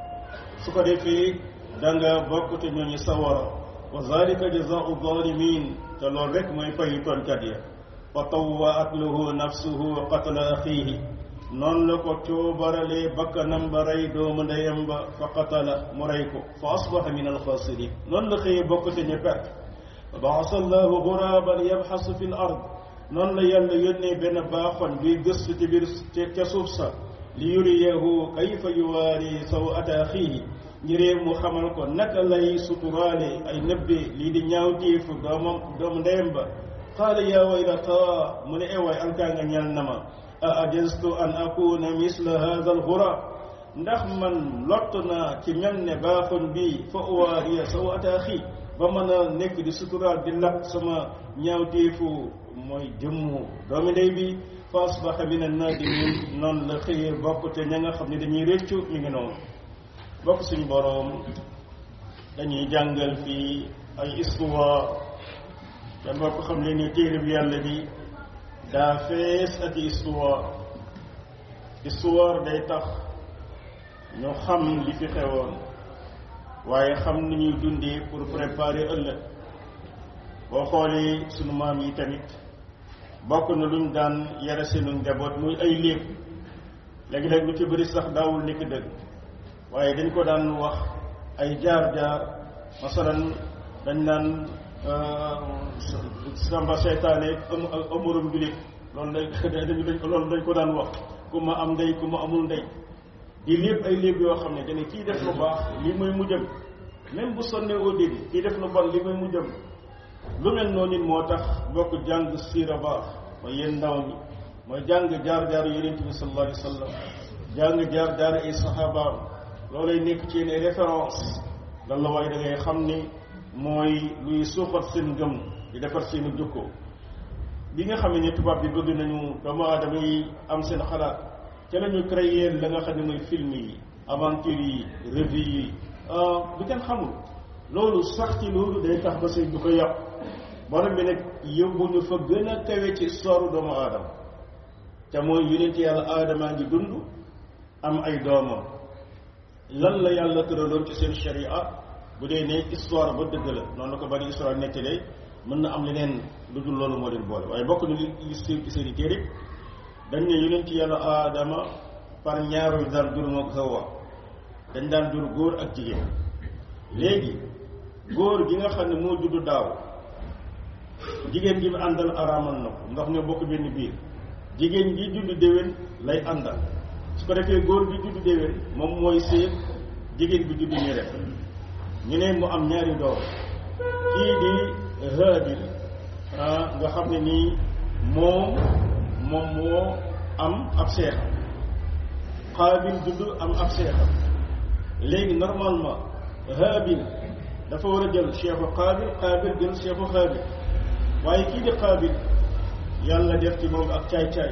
su ko defee da nga bokk te ñooñu sawara wa zalika jazaau zalimin te loolu rek mooy fayu toonkat ya fa tawwaat lahu nafsuhu qatla axiihi noonu la ko coobaralee bakkanam ba rey doomu ndeyam ba fa qatala mu rey ko fa asbaha min alxaasirin noonu la xëyee bokk te ñu perte fa baasa allahu guraaban yabxasu fi l ard noonu la yàlla yónnee benn baaxoon buy gëstu ci biir ca suuf sa li yuriyahu kayfa yuwaari sawata axiihi ngiree mu xamal ko naka lay suturaale ay nëbbe lii di ñaawteefu doomam doomu ndeyam ba qaala yaa waylataa mu ne ewaay alkaa nga ñal na ma a ajastu an akuna misla hada alxura ndax man lott naa ci mel ne baaxoon bii fa uwaariya sawata axi ba mën a nekk di suturaal di lakk sama ñaawteefu mooy jëmmu doomi ndey bi fa asbaha min an-naadimin noonu la xëyee bokk te ña nga xam ne dañuy réccu mi ngi noonu bokk suñu boroom dañuy jàngal fii ay histoire te bokk xam ne ni téere bi yàlla bi daa fees ak histoire histoire day tax ñu xam li fi xewoon waaye xam ni ñuy dundee pour préparer ëllëg boo xoolee sunu maam yi tamit bokk na luñ daan yara seenu njaboot muy ay léeb léegi-léeg lu ci bëri sax daawul nekk dëgg waaye dañ ko daan wax ay jaar-jaar masalan dañ naan samba seytaane amurum julit loolu dañ loolu dañ ko daan wax ku ma am ndey ku ma amul ndey di lépp ay léeb yoo xam ne dañu kii def lu baax lii mooy mujjam même bu sonnee au début kii def lu bon lii mooy mujjam lu mel noonu nit moo tax bokk jàng siira baax mooy yéen ndaw mi mooy jàng jaar-jaar yonent bi sallallahu alayhi wa sallam jàng jaar-jaar ay saxaabaam loolay nekk ci yéen ay référence lan la waaye da ngay xam ni mooy luy suuxat seen ngëm di defar seeni jukko bi nga xam ne tubaab bi bëgg nañu doomu aadama yi am seen xalaat ca lañu créer la nga xam ne mooy film yi aventure yi revue yi bu kenn xamul loolu sax ci loolu day tax ba sëy du ko yàq borom bi nag yóbbu ñu fa gën a kawe ci histoire doomu aadama te mooy yonent yàlla aadamaa ngi dund am ay doomam lan la yàlla tëraloon ci seen sharia bu dee ne histoire ba dëgg la noonu la ko bari histoire nettalee mën na am leneen lu dul loolu moo leen boole waaye bokk na li li siiw ci seen i téere dañ ne yonent yàlla aadama par ñaaru daan jur mook Hawa dañ daan jur góor ak jigéen léegi góor gi nga xam ne moo juddu daaw jigéen gi mu àndal araamal na ko ndax ñoo bokk benn biir jigéen gi juddu déwén lay àndal su ko defee góor gi juddu déwén moom mooy séet jigéen bi juddu ñu rek ñu ne mu am ñaari doom kii di Haabil nga xam ne nii moom moom moo am ab seexam Qaabil juddu am ab seexam léegi normalement Haabil dafa war a jël cheikhu Qaabil Qaabil jël cheikhu Haabil waaye kii di Qaabil yàlla def ci moom ak caay-caay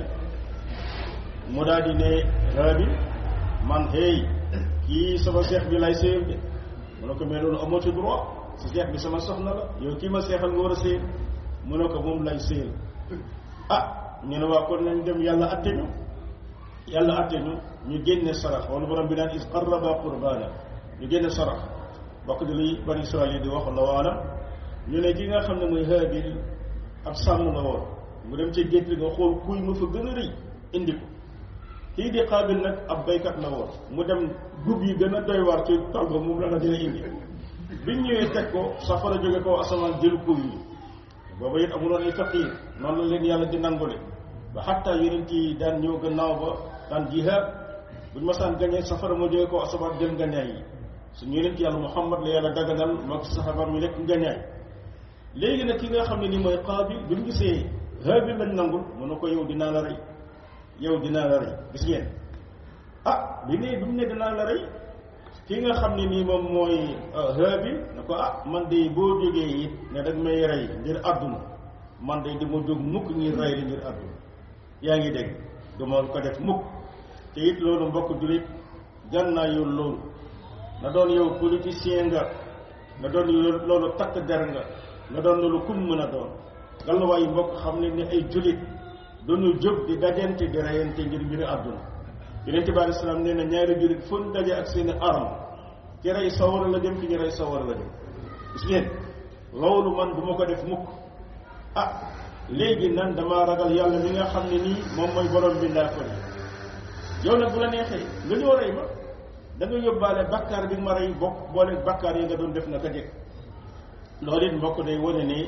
mu daal di ne Haabil man hey kii sama seex bi lay séyal de mu ne ko mais loolu amoo ci droit si seex bi sama soxna la yow kii ma seexal nga war a séyal mu ne ko moom lay séyal ah ñu ne waa kon nañ dem yàlla atte ñu yàlla atte ñu ñu génne sarax wala borom bi naan is qarraba qurbana ñu génne sarax bokk di luy bani israel yi di wax la waana ñu ne ki nga xam ne muy Haabil ab sàmm la woon mu dem ci gétt nga xool kuy ma fa gën a rëy indi ko kii di Qaabil nag ab baykat la woon mu dem gub yi gën a doy waar ci tool ba moom la na dina indi biñ ñëwee teg ko safara jóge ko asamaan jël kuy yi booba it amuloon ay faqiir noonu la leen yàlla di nangule ba xatta yonent yi daan ñëw gannaaw ba daan jihaad buñ masaan gañee safara moo jóge ko asamaan jël ngañaay yi suñu yonent yàlla Muhammad la yàlla daganal moog saxabaam yi nekk ngañaay léegi nag ki nga xam ne ni mooy Qaabil bi mu gisee Haabil lañ nangul mu ne ko yow dinaa la rey yow dinaa la rey gis ngeen ah bi ne bi mu ne dinaa la rey ki nga xam ne nii moom mooy Haabil ne ko ah man de boo jógee it ne dag may rey ngir àdduna man de dama jóg mukk ngir rey li ngir àdduna yaa ngi dégg duma ko def mukk te it loolu mbokk jullit gànnaa yow loolu na doon yow politicien nga na doon loolu takk der nga na doon loolu kum mën a doon galluwaayu mbokk xam ne ni ay jullit duñu jóg di dajante di reyante ngir mbiri àdduna yonente bi alei salaam nee na ñaari jullit fu ñu daje ak seeni arme ki rey sawara la jëm ki ñu rey sawara la jëm gis ngeen loolu man du ma ko def mukk ah léegi nan damaa ragal yàlla mi nga xam ne nii moom mooy borom bi ndaa ko yow nag bu la neexee nga ñëw rey ma da nga yóbbaale bakkaar bi ma rey bokk boole bakkaar yi nga doon def na ka jëkk loolu it mbokk day wane ne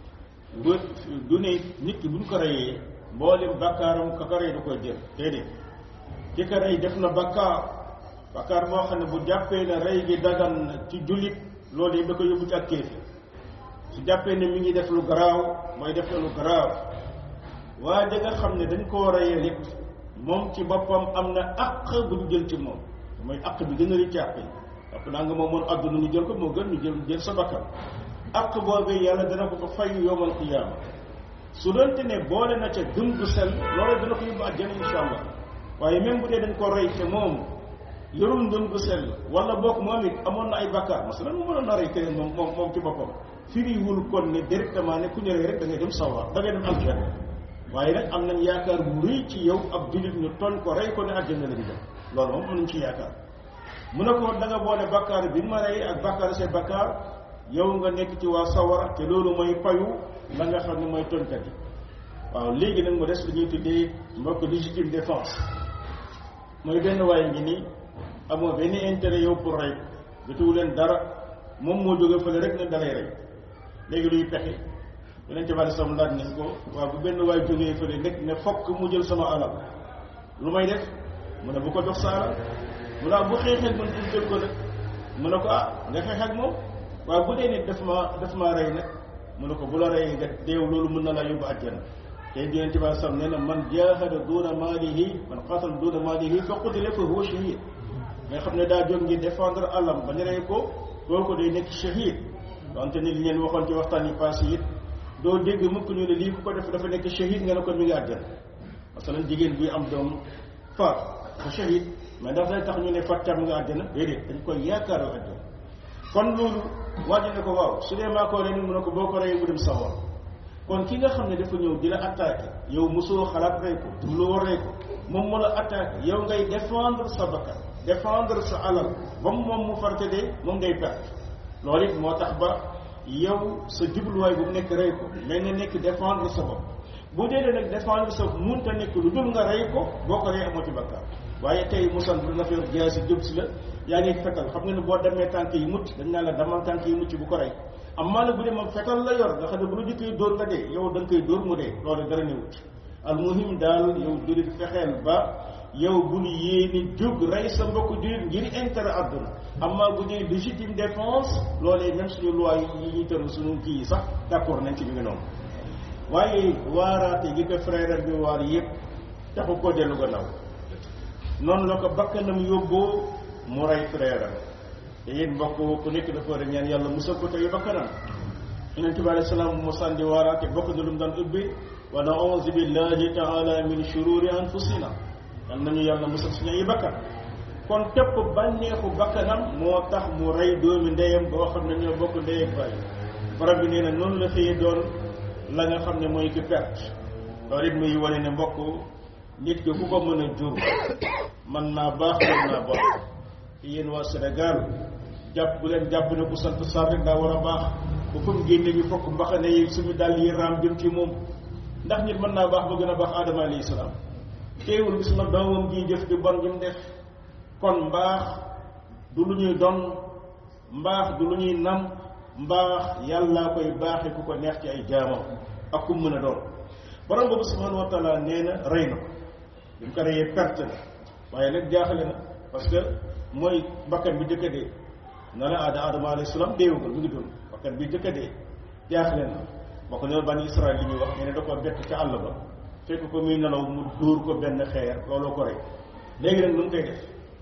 du ne nit ki buñ ko reyee mboolem bakkaaram ka ko rey du koy jël déedéet ki ko rey def na bakkaar bakkaar moo xam ne bu jàppee ne rey gi dagan na ci jullit loolu yi da ko yóbbu ci ak kéefi su jàppee ne mi ngi def lu garaaw mooy def na lu garaaw waa ja nga xam ne dañ koo reyee nit moom ci boppam am na àq bu ñu jël ci moom mooy àq bi gën a rëcc àq yi àpp naa nga moom moon àdduna ñu jël ko moo gën ñu jël jël sa bakkan ak boobee yàlla dana ko ko fay yowmal qiyaama su doonte ne boole na ca gëm gu sel loolu dana ko yóbbu àjjana insha allah waaye même bu dee dañ ko rey te moom yorul ngëm gu sell wala boog moom it amoon na ay bakkaar masalan mu mënoon na rey keneen moom moom moom ci boppam firiwul kon ne directement ne ku ñu rey rek da ngay dem sawar da ngay dem àjjana waaye nag am nañ yaakaar bu rëy ci yow ab jullit ñu toll ko rey ko ne àjjana la di dem loolu moom am nañ ci yaakaar mu ne ko da nga boole bakkaar bi ma rey ak bakkaar say bakkaar yow nga nekk ci waa sawara te loolu mooy payu la nga xam ne mooy tonkat yi waaw léegi nag mu des lu ñuy tuddee mbokk légitime défense mooy benn waaye ngi nii amoo benn intérêt yow pour rey jotuwu leen dara moom moo jóge fële rek ne dalay rey léegi luy pexe yeneen ci bari sam laaj nañ ko waaw bu benn waay jógee fële nekk ne fokk mu jël sama alal lu may def mu ne bu ko jox sa alal mu ne bu xeexee man pour jël ko nag mu ne ko ah nga xeex ak moom waaw bu dee nit daf ma daf maa rey nag mu ne ko bu la reyee nga deew loolu mën na la yóbbu àjjana te yeneen ci bari sam nee na man jaahada duuna maalihi man qaatala duuna maalihi fa qutila fa huwa shahid nga xam ne daa jóg ngir défendre alam ba ñu rey ko loolu ko day nekk shahid wante ni li leen waxoon ci waxtaan yi passé it doo dégg mukk ñu ne lii ku ko def dafa nekk shahid nga ne ko mi ngi àjjana parce que jigéen buy am doom faat dafa shahid mais ndax day tax ñu ne fàttam nga àjjana déedéet dañ koy yaakaaral àjjana kon loolu wàññi ne ko waaw su dee maa ko rey mu ne ko boo ko reyee mu dem sawar kon ki nga xam ne dafa ñëw di la attaqué yow mosoo xalaat rey ko dubloo rey ko moom moo la attaqué yow ngay défendre sa bakkan défendre sa alal ba mu moom mu farte de moom ngay perte loolu it moo tax ba yow sa jubluwaay bu mu nekk rey ko mais ne nekk défendre sa bopp bu dee nag défendre sa bopp munta nekk lu dul nga rey ko boo ko rey amoo ci bakkaar waaye tey musan bu na fi yor jaasi jëm si la yaa ngi fetal xam nga ne boo demee tànk yi mucc dañ naa la demal tànk yi mucc bu ko rey am maa bu dee moom fetal la yor nga xam ne bu la jëkkee dóor nga dee yow da nga koy dóor mu dee loolu dara newut al muhim daal yow jurit fexeel ba yow bul yéene jóg rey sa mbokk jurit ngir intérêt àdduna amma bu dee légitime défense loolee même suñu loi yi ñuy tëral suñu kii yi sax d'accord nañ ci mi ngi noonu waaye waaraate gi ko frère bi waar yëpp taxu ko dellu gannaaw noonu la ko bakkanam yóbboo mu rey frère te yéen mbokk ku nekk dafa war a ñaan yàlla musal ko tey bakkanam yonente bi alayhi salaam mu sànni waaraate bokk na lu mu daan ubbi wa nauzu billahi taala min shururi anfusina yal nañu yàlla musal suñu ay bakkan kon tepp bànneexu bakkanam moo tax mu rey doomi ndeyam boo xam ne ñoo bokk ndey ak bàyyi borom bi nee na noonu la xëyee doon la nga xam ne mooy ki perte loolu it muy wane ne mbokk nit ki ku ko mën a jur mën naa baax mën naa baax te yéen waa Sénégal jàpp bu leen jàpp ne ku sant Sarr rek daa war a baax bu fa mu génne ñu fokk mbaxane yi suñu dàll yi raam jëm ci moom ndax nit mën naa baax ba gën a baax Adama alayhi salaam teewul gis na doomam ji jëf di bon jëm def kon mbaax du lu ñuy don mbaax du lu ñuy nam mbaax yàllaa koy baaxe ku ko neex ci ay jaamam ak ku mën a doon borom boobu subhanahu wa taala nee na rey na ko bi mu ko reyee perte na waaye nag jaaxale na parce que mooy bakkan bi jëkka dee na la aada adama alayhi salaam deewugul mu ngi dund bakkan bi jëkka dee jaaxale na boo ko ne bani israel li ñuy wax nee ne da ko bett ca àll ba fekk ko muy nelaw mu dóor ko benn xeer looloo ko rey léegi nag nu mu koy def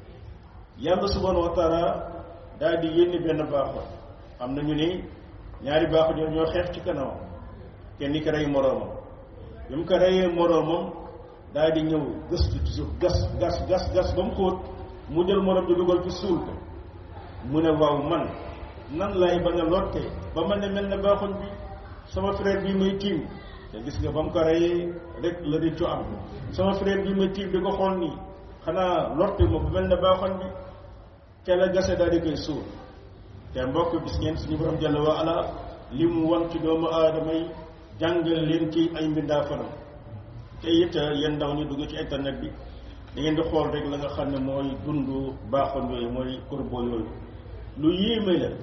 yàlla subhanahu wa taala daal di yénni benn baaxo am na ñu ni ñaari baaxo ñoo ñoo xeex ci kanamam kenn ki rey moroomam bi mu ko reyee moroomam daal di ñëw gëstu ci suuf gas gas gas gas ba mu xóot mu jël moroom di dugal ci suul ko mu ne waaw man nan lay bañ a lotte ba ma ne mel ne baaxoñ bi sama frère bi muy tiim te gis nga ba mu ko reyee rek la di co am sama frère bi muy tiim di ko xool nii xanaa lotte ma bu mel ne baaxoñ bi ca la gase daal di koy suul te mbokk gis ngeen suñu borom jàll wa ala li mu wan ci doomu aadama yi jàngal leen ci ay mbindaa fanam te it yéen ndaw ñu dugg ci internet bi da ngeen di xool rek la nga xam ne mooy dund baaxoon yooyu mooy corbeau yooyu lu yéeme la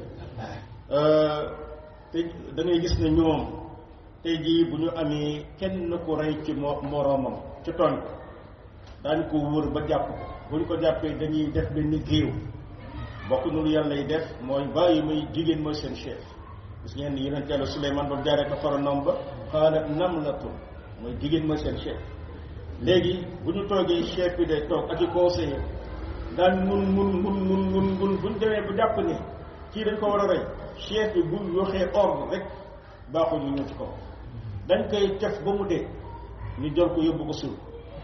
te da ngay gis ne ñoom tey jii bu ñu amee kenn ku rey ci mo moroomam ci tooñ ko daañu ko wër ba jàpp ko bu ñu ko jàppee dañuy def benn géew bokk nu lu yàlla yi def mooy bàyyi muy jigéen mooy seen chef gis ngeen ni yonent yàlla Suleymaan ba jaaree ko faranom ba xaalat namlatun mooy jigéen mooy seen chef léegi bu ñu toogee chef bi day toog ak i conseiller daan mun mun mun mun mun mun bu ñu demee bu jàpp ne kii dañ ko war a rey chef bi bu waxee ordre rek baaxul ñu ñëw ci kaw dañ koy tef ba mu dee ñu jël ko yóbbu ko suul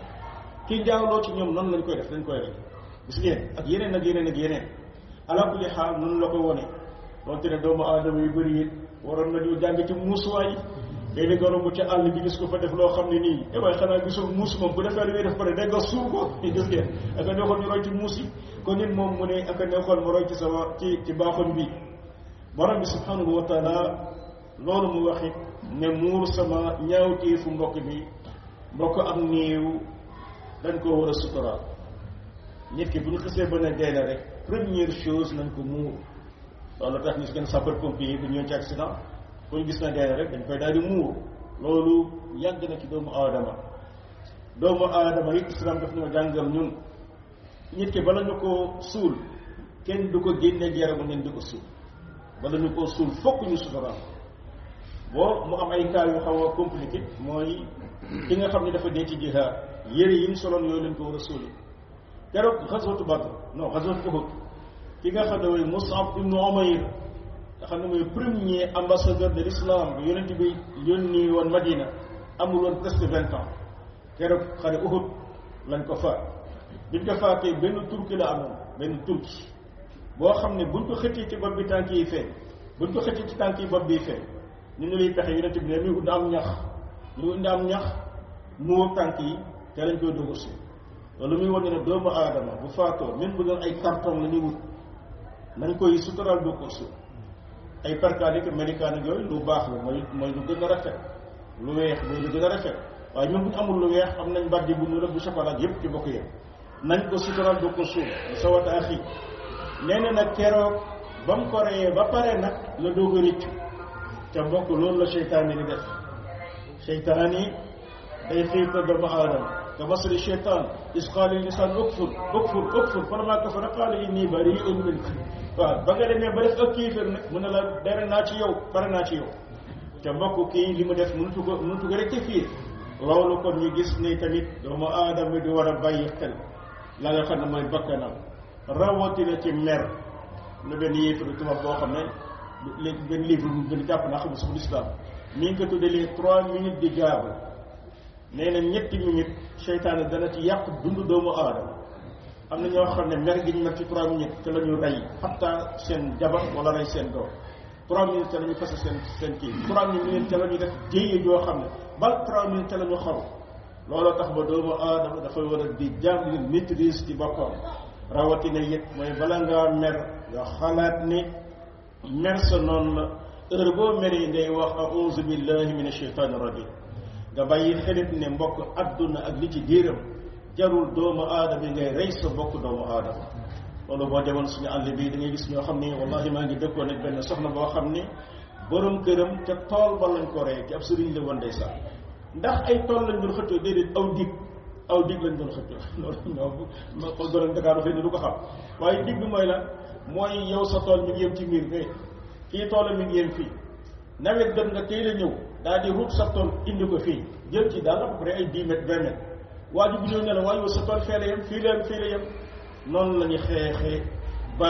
ki njaaloo ci ñoom noonu lañ koy def dañ koy rek gis ngeen ak yeneen ak yeneen ak yeneen ala kulli xaal noonu la ko wone donte ne doomu aadama yu bëri it waroon nañu jàng ci muusuwaay léegi nga romb ci àll bi gis ko fa def loo xam ne nii eh waaye xanaa gisul muus moom bu defee lu muy def pare day nga suur ko gis ngeen aka neexoon ñu roy ci muus yi kon nit moom mu ne aka neexoon ma roy ci sama ci ci baaxoon bi borom bi subhanahu wa taala loolu mu waxit ne muur sama ñaawteefu mbokk bi mbokk am néew dañ ko war a suturaal nit ki bu ñu xisee ba ne dee na rek première chose nañ ko muur loolu tax ñu gën sapeur pompier yi bu ñëw ci accident bu ñu gis na dee na rek dañ koy daal di muur loolu yàgg na ci doomu aadama doomu aadama yi islam daf ñoo jàngal ñun nit ki bala ñu ko suul kenn du ko génne yaramu neen di ko suul bala ñu ko suul fokk ñu suturaal boo mu am ay cas yu xaw a compliqué mooy ki nga xam ne dafa dee ci jihaad yére yi mu soloon yooyu lañ ko war a suuli keroog xaswatu Badr non xaswatu Uhud ki nga xam ne mooy Mus'ab ibnu Umayr nga xam ne mooy premier ambassadeur de l'islam bu yonent bi yónni woon Madina amul woon presque vingt ans keroog xare Uhud lañ ko faat biñ ko faatee benn turki la amoon benn turki boo xam ne buñ ko xëccee ci bopp bi tànk yi feeñ buñ ko xëccee ci tànk yi bopp bi feeñ ñu ne liy pexe yonent bi ne muy ut am ñax ñu indi am ñax muur tànk yi te lañ koy doog a suul loolu muy wane ne doomu aadama bu faatoo même bu doon ay carton la ñuy wut nañ koy sutural doo ko suul ay percalique médicane yooyu lu baax la mooy mooy lu gën a rafet lu weex mooy lu gën a rafet waaye ñun bu ñu amul lu weex am nañ baddi bu ñu rëbb bu chocolat yépp ci bokk yépp nañ ko sutural doo ko suul sa wata axi nee na nag keroog ba mu ko reyee ba pare nag la doog a rëccu te mbokk loolu la seytaan yi di def seytaan yi day xiirta doomu aadama ka masali seytaan is qaala linsaan ukfur ukfur ukfur falammaa kafara qaala innii barii'un minka waaw ba nga demee ba def ak kiifir nag mu ne la dere naa ci yow pare naa ci yow te mbokk kii li mu def mënutu ko mënutu ko rectifier loolu kon ñu gis ni tamit doomu aadama di war a bàyyi xel la nga xam ne mooy bakkanam rawatina ci mer lu benn yéefaru tubaab boo xam ne léegi benn livre bu gën jàpp naa xamul sax l'islam mi ngi ko tuddee les trois minutes di gaabu nee na ñetti minutes seytaane dana ci yàq dundu doomu aadama am na ñoo xam ne mer gi ñu mer ci trois minutes te la ñu rey xatta seen jabar wala rey seen doom trois minutes te la ñu fase seen seen kii trois minutes te la ñu def jéye joo xam ne ba trois minutes te la ñu xaru looloo tax ba doomu aadama dafay war a di jàng maîtrise ci boppam rawatina yëpp mooy bala ngaa mer nga xalaat ne mer sa noonu la heure boo meree ngay wax a'uuzu billahi min ashaytaani rajim nga bàyyi xelit ne mbokk adduna ak li ci diiram jarul doomu aadama yi ngay rey sa bokk doomu aadama loolu boo demoon suñu àll bi da ngay gis ñoo xam ni wallahi maa ngi dëkkoon ak benn soxna boo xam ni borom këram te tool ba lañ ko rey ci ab sëriñ la woon ndeysaan ndax ay tool lañ doon xëccoo déedéet aw dig aw dig lañ doon xëccoo loolu ñoom ma ko doon Dakar xëy na du ko xam waaye dig bi mooy la mooy yow sa tool mi ngi yem ci miir fee kii toolam mi ngi yem fii nawet dem nga tey la ñëw daal di ruut sa tool indi ko fii jël ci daal à peu près ay dix mètres vingt mètres waa ji bu ñëw ne la waaye yow sa tool fee la yem fii la yem fii la yem noonu la ñu xeexee ba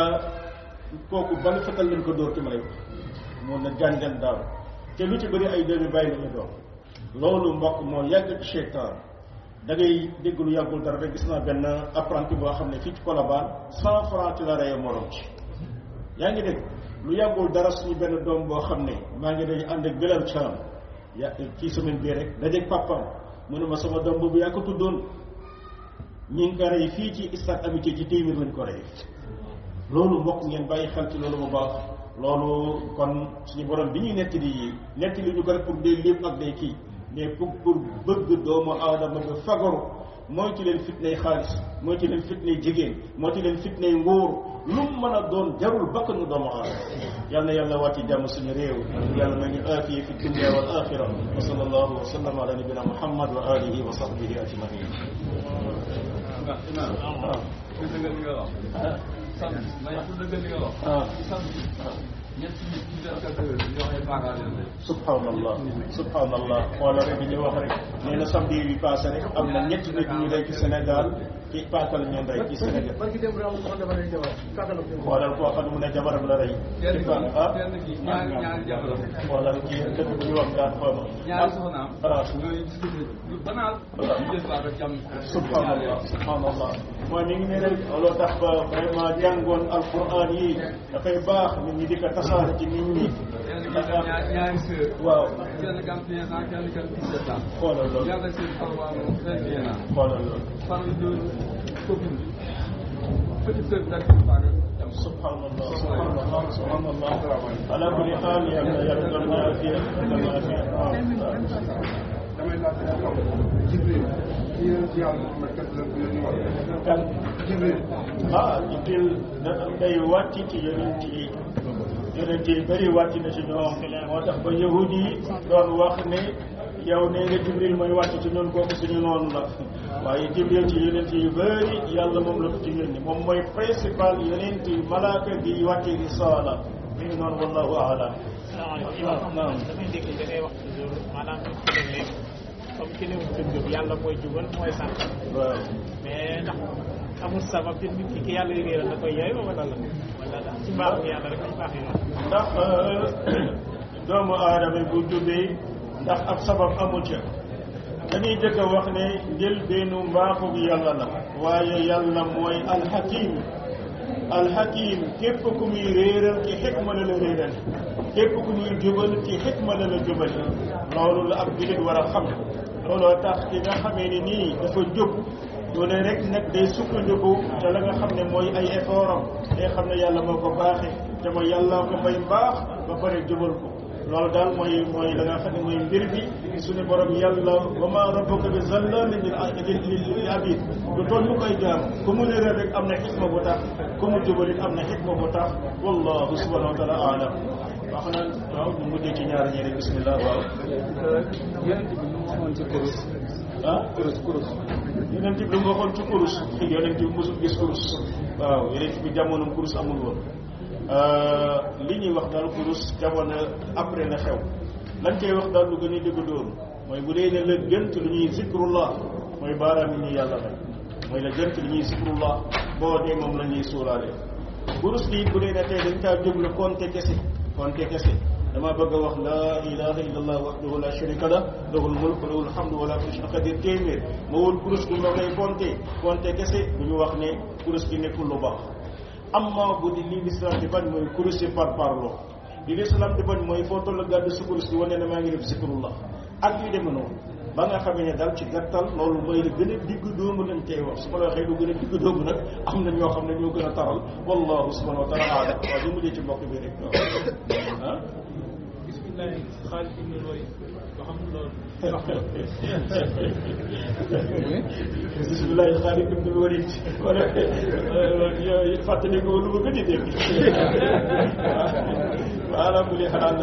kooku ban fetal lañ ko dóor ci ma lay wax mun na jàngal daaw te lu ci bëri ay doomi bàyyi la ñu doon loolu mbokk moo yàgg ci seytaan da ngay dégg lu yàggul dara rek gis naa benn apprenti boo xam ne fii ci Colobane cent franc ci la reye morom ci yaa ngi dégg lu yàggul dara suñu benn doom boo xam ne maa ngi day ànd ak Bilal Thiam ya ci semaine bii rek dajeeg papam mu ne ma sama doom boobu yaa ko tuddoon ñi ngi ko rey fii ci stade amitié ci téeméer lañ ko rey loolu mbokk ngeen bàyyi xel ci loolu bu baax loolu kon suñu borom bi ñuy nettali yi nettali ñu ko rek pour day lépp ak day kii mais pour pour bëgg doomu aadama nga fagaru mooy ci leen fitnay xaalis mooy ci leen fitnay jigéen mooy ci leen fitnay ngóor lu mu mën a doon jarul bakkanu doomu aadama yal na yàlla wàcci jàmm suñu réew yàlla nañu aafiya fi dunya wal axira wa sallallahu wa sallam ala nabina muhammad wa alihi wa sahbihi ajmain sant ma yàq dëgg li nga wax. ah sant ñett nit ñi def ko dëgg ñu wax ay baakaar leen rek. subhanallah subhanallah xoolal rek bi ñu wax rek nee na samedi bi passé rek am na ñetti nit ñu rey ci Sénégal ci paaka la ñu rey ci Sénégal barki dem raw ko dafa lay jabar kàttan ak xoolal koo xam ne mu ne jabaram la rey ci paak ah kenn ki ñaari ñaari jabaram xoolal ci dëkk bu ñu wax gaat xooma ñaari soxnaam ah ñooy discuté lu banal ñu jël paaka jàmm subhanallah subhanallah mooy mi ngi ne rek looloo tax ba vraiment jàngoon alquran yi dafay baax nit ñi di ko tasaare ci nit ñi kenn ki ñaari ñaari sœur waaw kenn ki am 15 ans kenn ki am 17 ans xoolal loolu yàlla seen paroi moom 21 ans xoolal loolu par de copine bi petite sœur bi daal di paaka jàmm subhanallah subhanallah subhanallah ala kulli xaal yàlla yàlla doon ñu afiya doon ñu afiya waaw damay laaj nga xam Jibril ci yéen ci yàlla Muhammad kat la ko yónni woon kan Jibril ah Jibril da day wàcc ci yonent yi yonent yi bëri wàcc na ci ñoom moo tax ba yahud yi doon wax ne yow nee nga Jibril mooy wàcc ci ñun kooku suñu noonu la waaye Jibril ci yonent yi bëri yàlla moom la ko ci yónni moom mooy principal yonent yi malaaka bi wàcce risaala mi ngi noonu wallahu aalam salaamaaleykum naam damay dégg da ngay wax toujours maanaam ci ne comme ci ne dëgg yàlla mooy jubal mooy sant waaw mais ndax amul sabab ci nit ki ki yàlla réeral na koy yaay wala la wala ndax ci mbaaxu yàlla rek ci baax yoon ndax doomu aadama bu jubee ndax ab sabab amu ca dañuy jëkk a wax ne njël beenu mbaaxu bi yàlla la waaye yàlla mooy alxakim alxakim képp ku muy réeral ci xikma la la réeral képp ku muy jubal ci xikma la la jubal loolu la ab jullit war a xam looloo tax ki nga xamee ni nii dafa jub du ne rek nag day sukkandiku te la nga xam ne mooy ay effort am day xam ne yàlla moo ko baaxee te mooy yàlla ko may mbaax ba pare jubal ko loolu daal mooy mooy la nga xam ne mooy mbir bi suñu borom yàlla wa ma rabbuka bi zallamin lil lil abid du toll mu koy jaam ku mu réeral rek am na xikma bu tax ku mu jubal it am na xikma bu tax wallahu subhanahu wa taala alam wax na waaw ñu mujjee ci ñaar ñi rek bismillah waaw yonent bi lu mu waxoon ci kurus ah kurus kurus yonent bi lu nga waxoon ci kurus yonent bi mosul gis kurus waaw yonent bi jamono kurus amul woon li ñuy wax daal kurus jamono après na xew lañ koy wax daal lu gën a dëgg doon mooy bu dee ne la gënt lu ñuy zikrullah mooy baaraam yi ñu yàlla rek mooy la gënt lu ñuy zikrullah boo dee moom la ñuy suuraale kurus gi bu dee ne tey dañ kaa jublu konte kese konte kese dama bëgg a wax laa ilaha illallah wahdahu la sharika lah lahul mulk wa lahul hamdu wa la kulli shay'in qadir téeméer ma woon kurus gi ma koy konte konte kese du ñu wax ne kurus gi nekkul lu baax amma bu di li l'islam di bañ mooy kurus yi par parlo li l'islam di bañ mooy foo toll gàddu sa kurus gi wane ne maa ngi def zikrullah ak yu demee noonu ba nga xamee ne daal ci gàttal loolu mooy la gën a digg doomu lañ tey wax su ma la waxee lu gën a digg doomu nag am na ñoo xam ne ñoo gën a taral wallahu subhanahu wa taala alam waaw du mujjee ci mbokk bi rek waaw ah bismillah xaalis bi ñu looy ba xam loolu bisimilah Xaalid ibn Walid kon yooyu fàttali ko lu ma gën a dégg waaw ala kulli xaal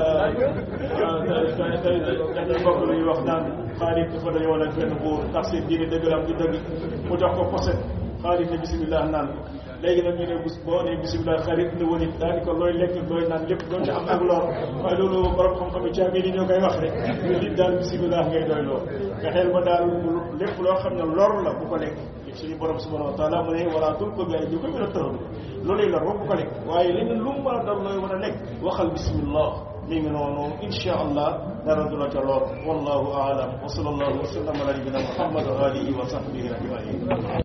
dañuy bokk lu ñuy wax naan Xaalid dafa dañoo nag benn buur ndax seen diine dëgg la am du dëgg mu jox ko poset Xaalid ne bisimilah naan ko léegi nag ñu ne bis boo nee bisimilah Xaalid ibn Walid daal di ko looy lekk looy naan lépp doon ci am ak lor waaye loolu borom xam-xam yi caabi ni ñoo koy wax rek ñu nit daal bisimilah ngay doy loo nga xel ba daal lépp loo xam ne lor la bu ko lekk suñu borom subhanahu wa taala mu ne wala tul ko gars yi ñu ko mën a tëral looluy lor ba bu ko lekk waaye leneen lu mu mën a dal looy war a lekk waxal bismillah mi ngi noonu insha allah dara du la ca lor wallahu aalam wa sallallahu wa sallam ala nabina muhammad wa alihi wa sahbihi ajmain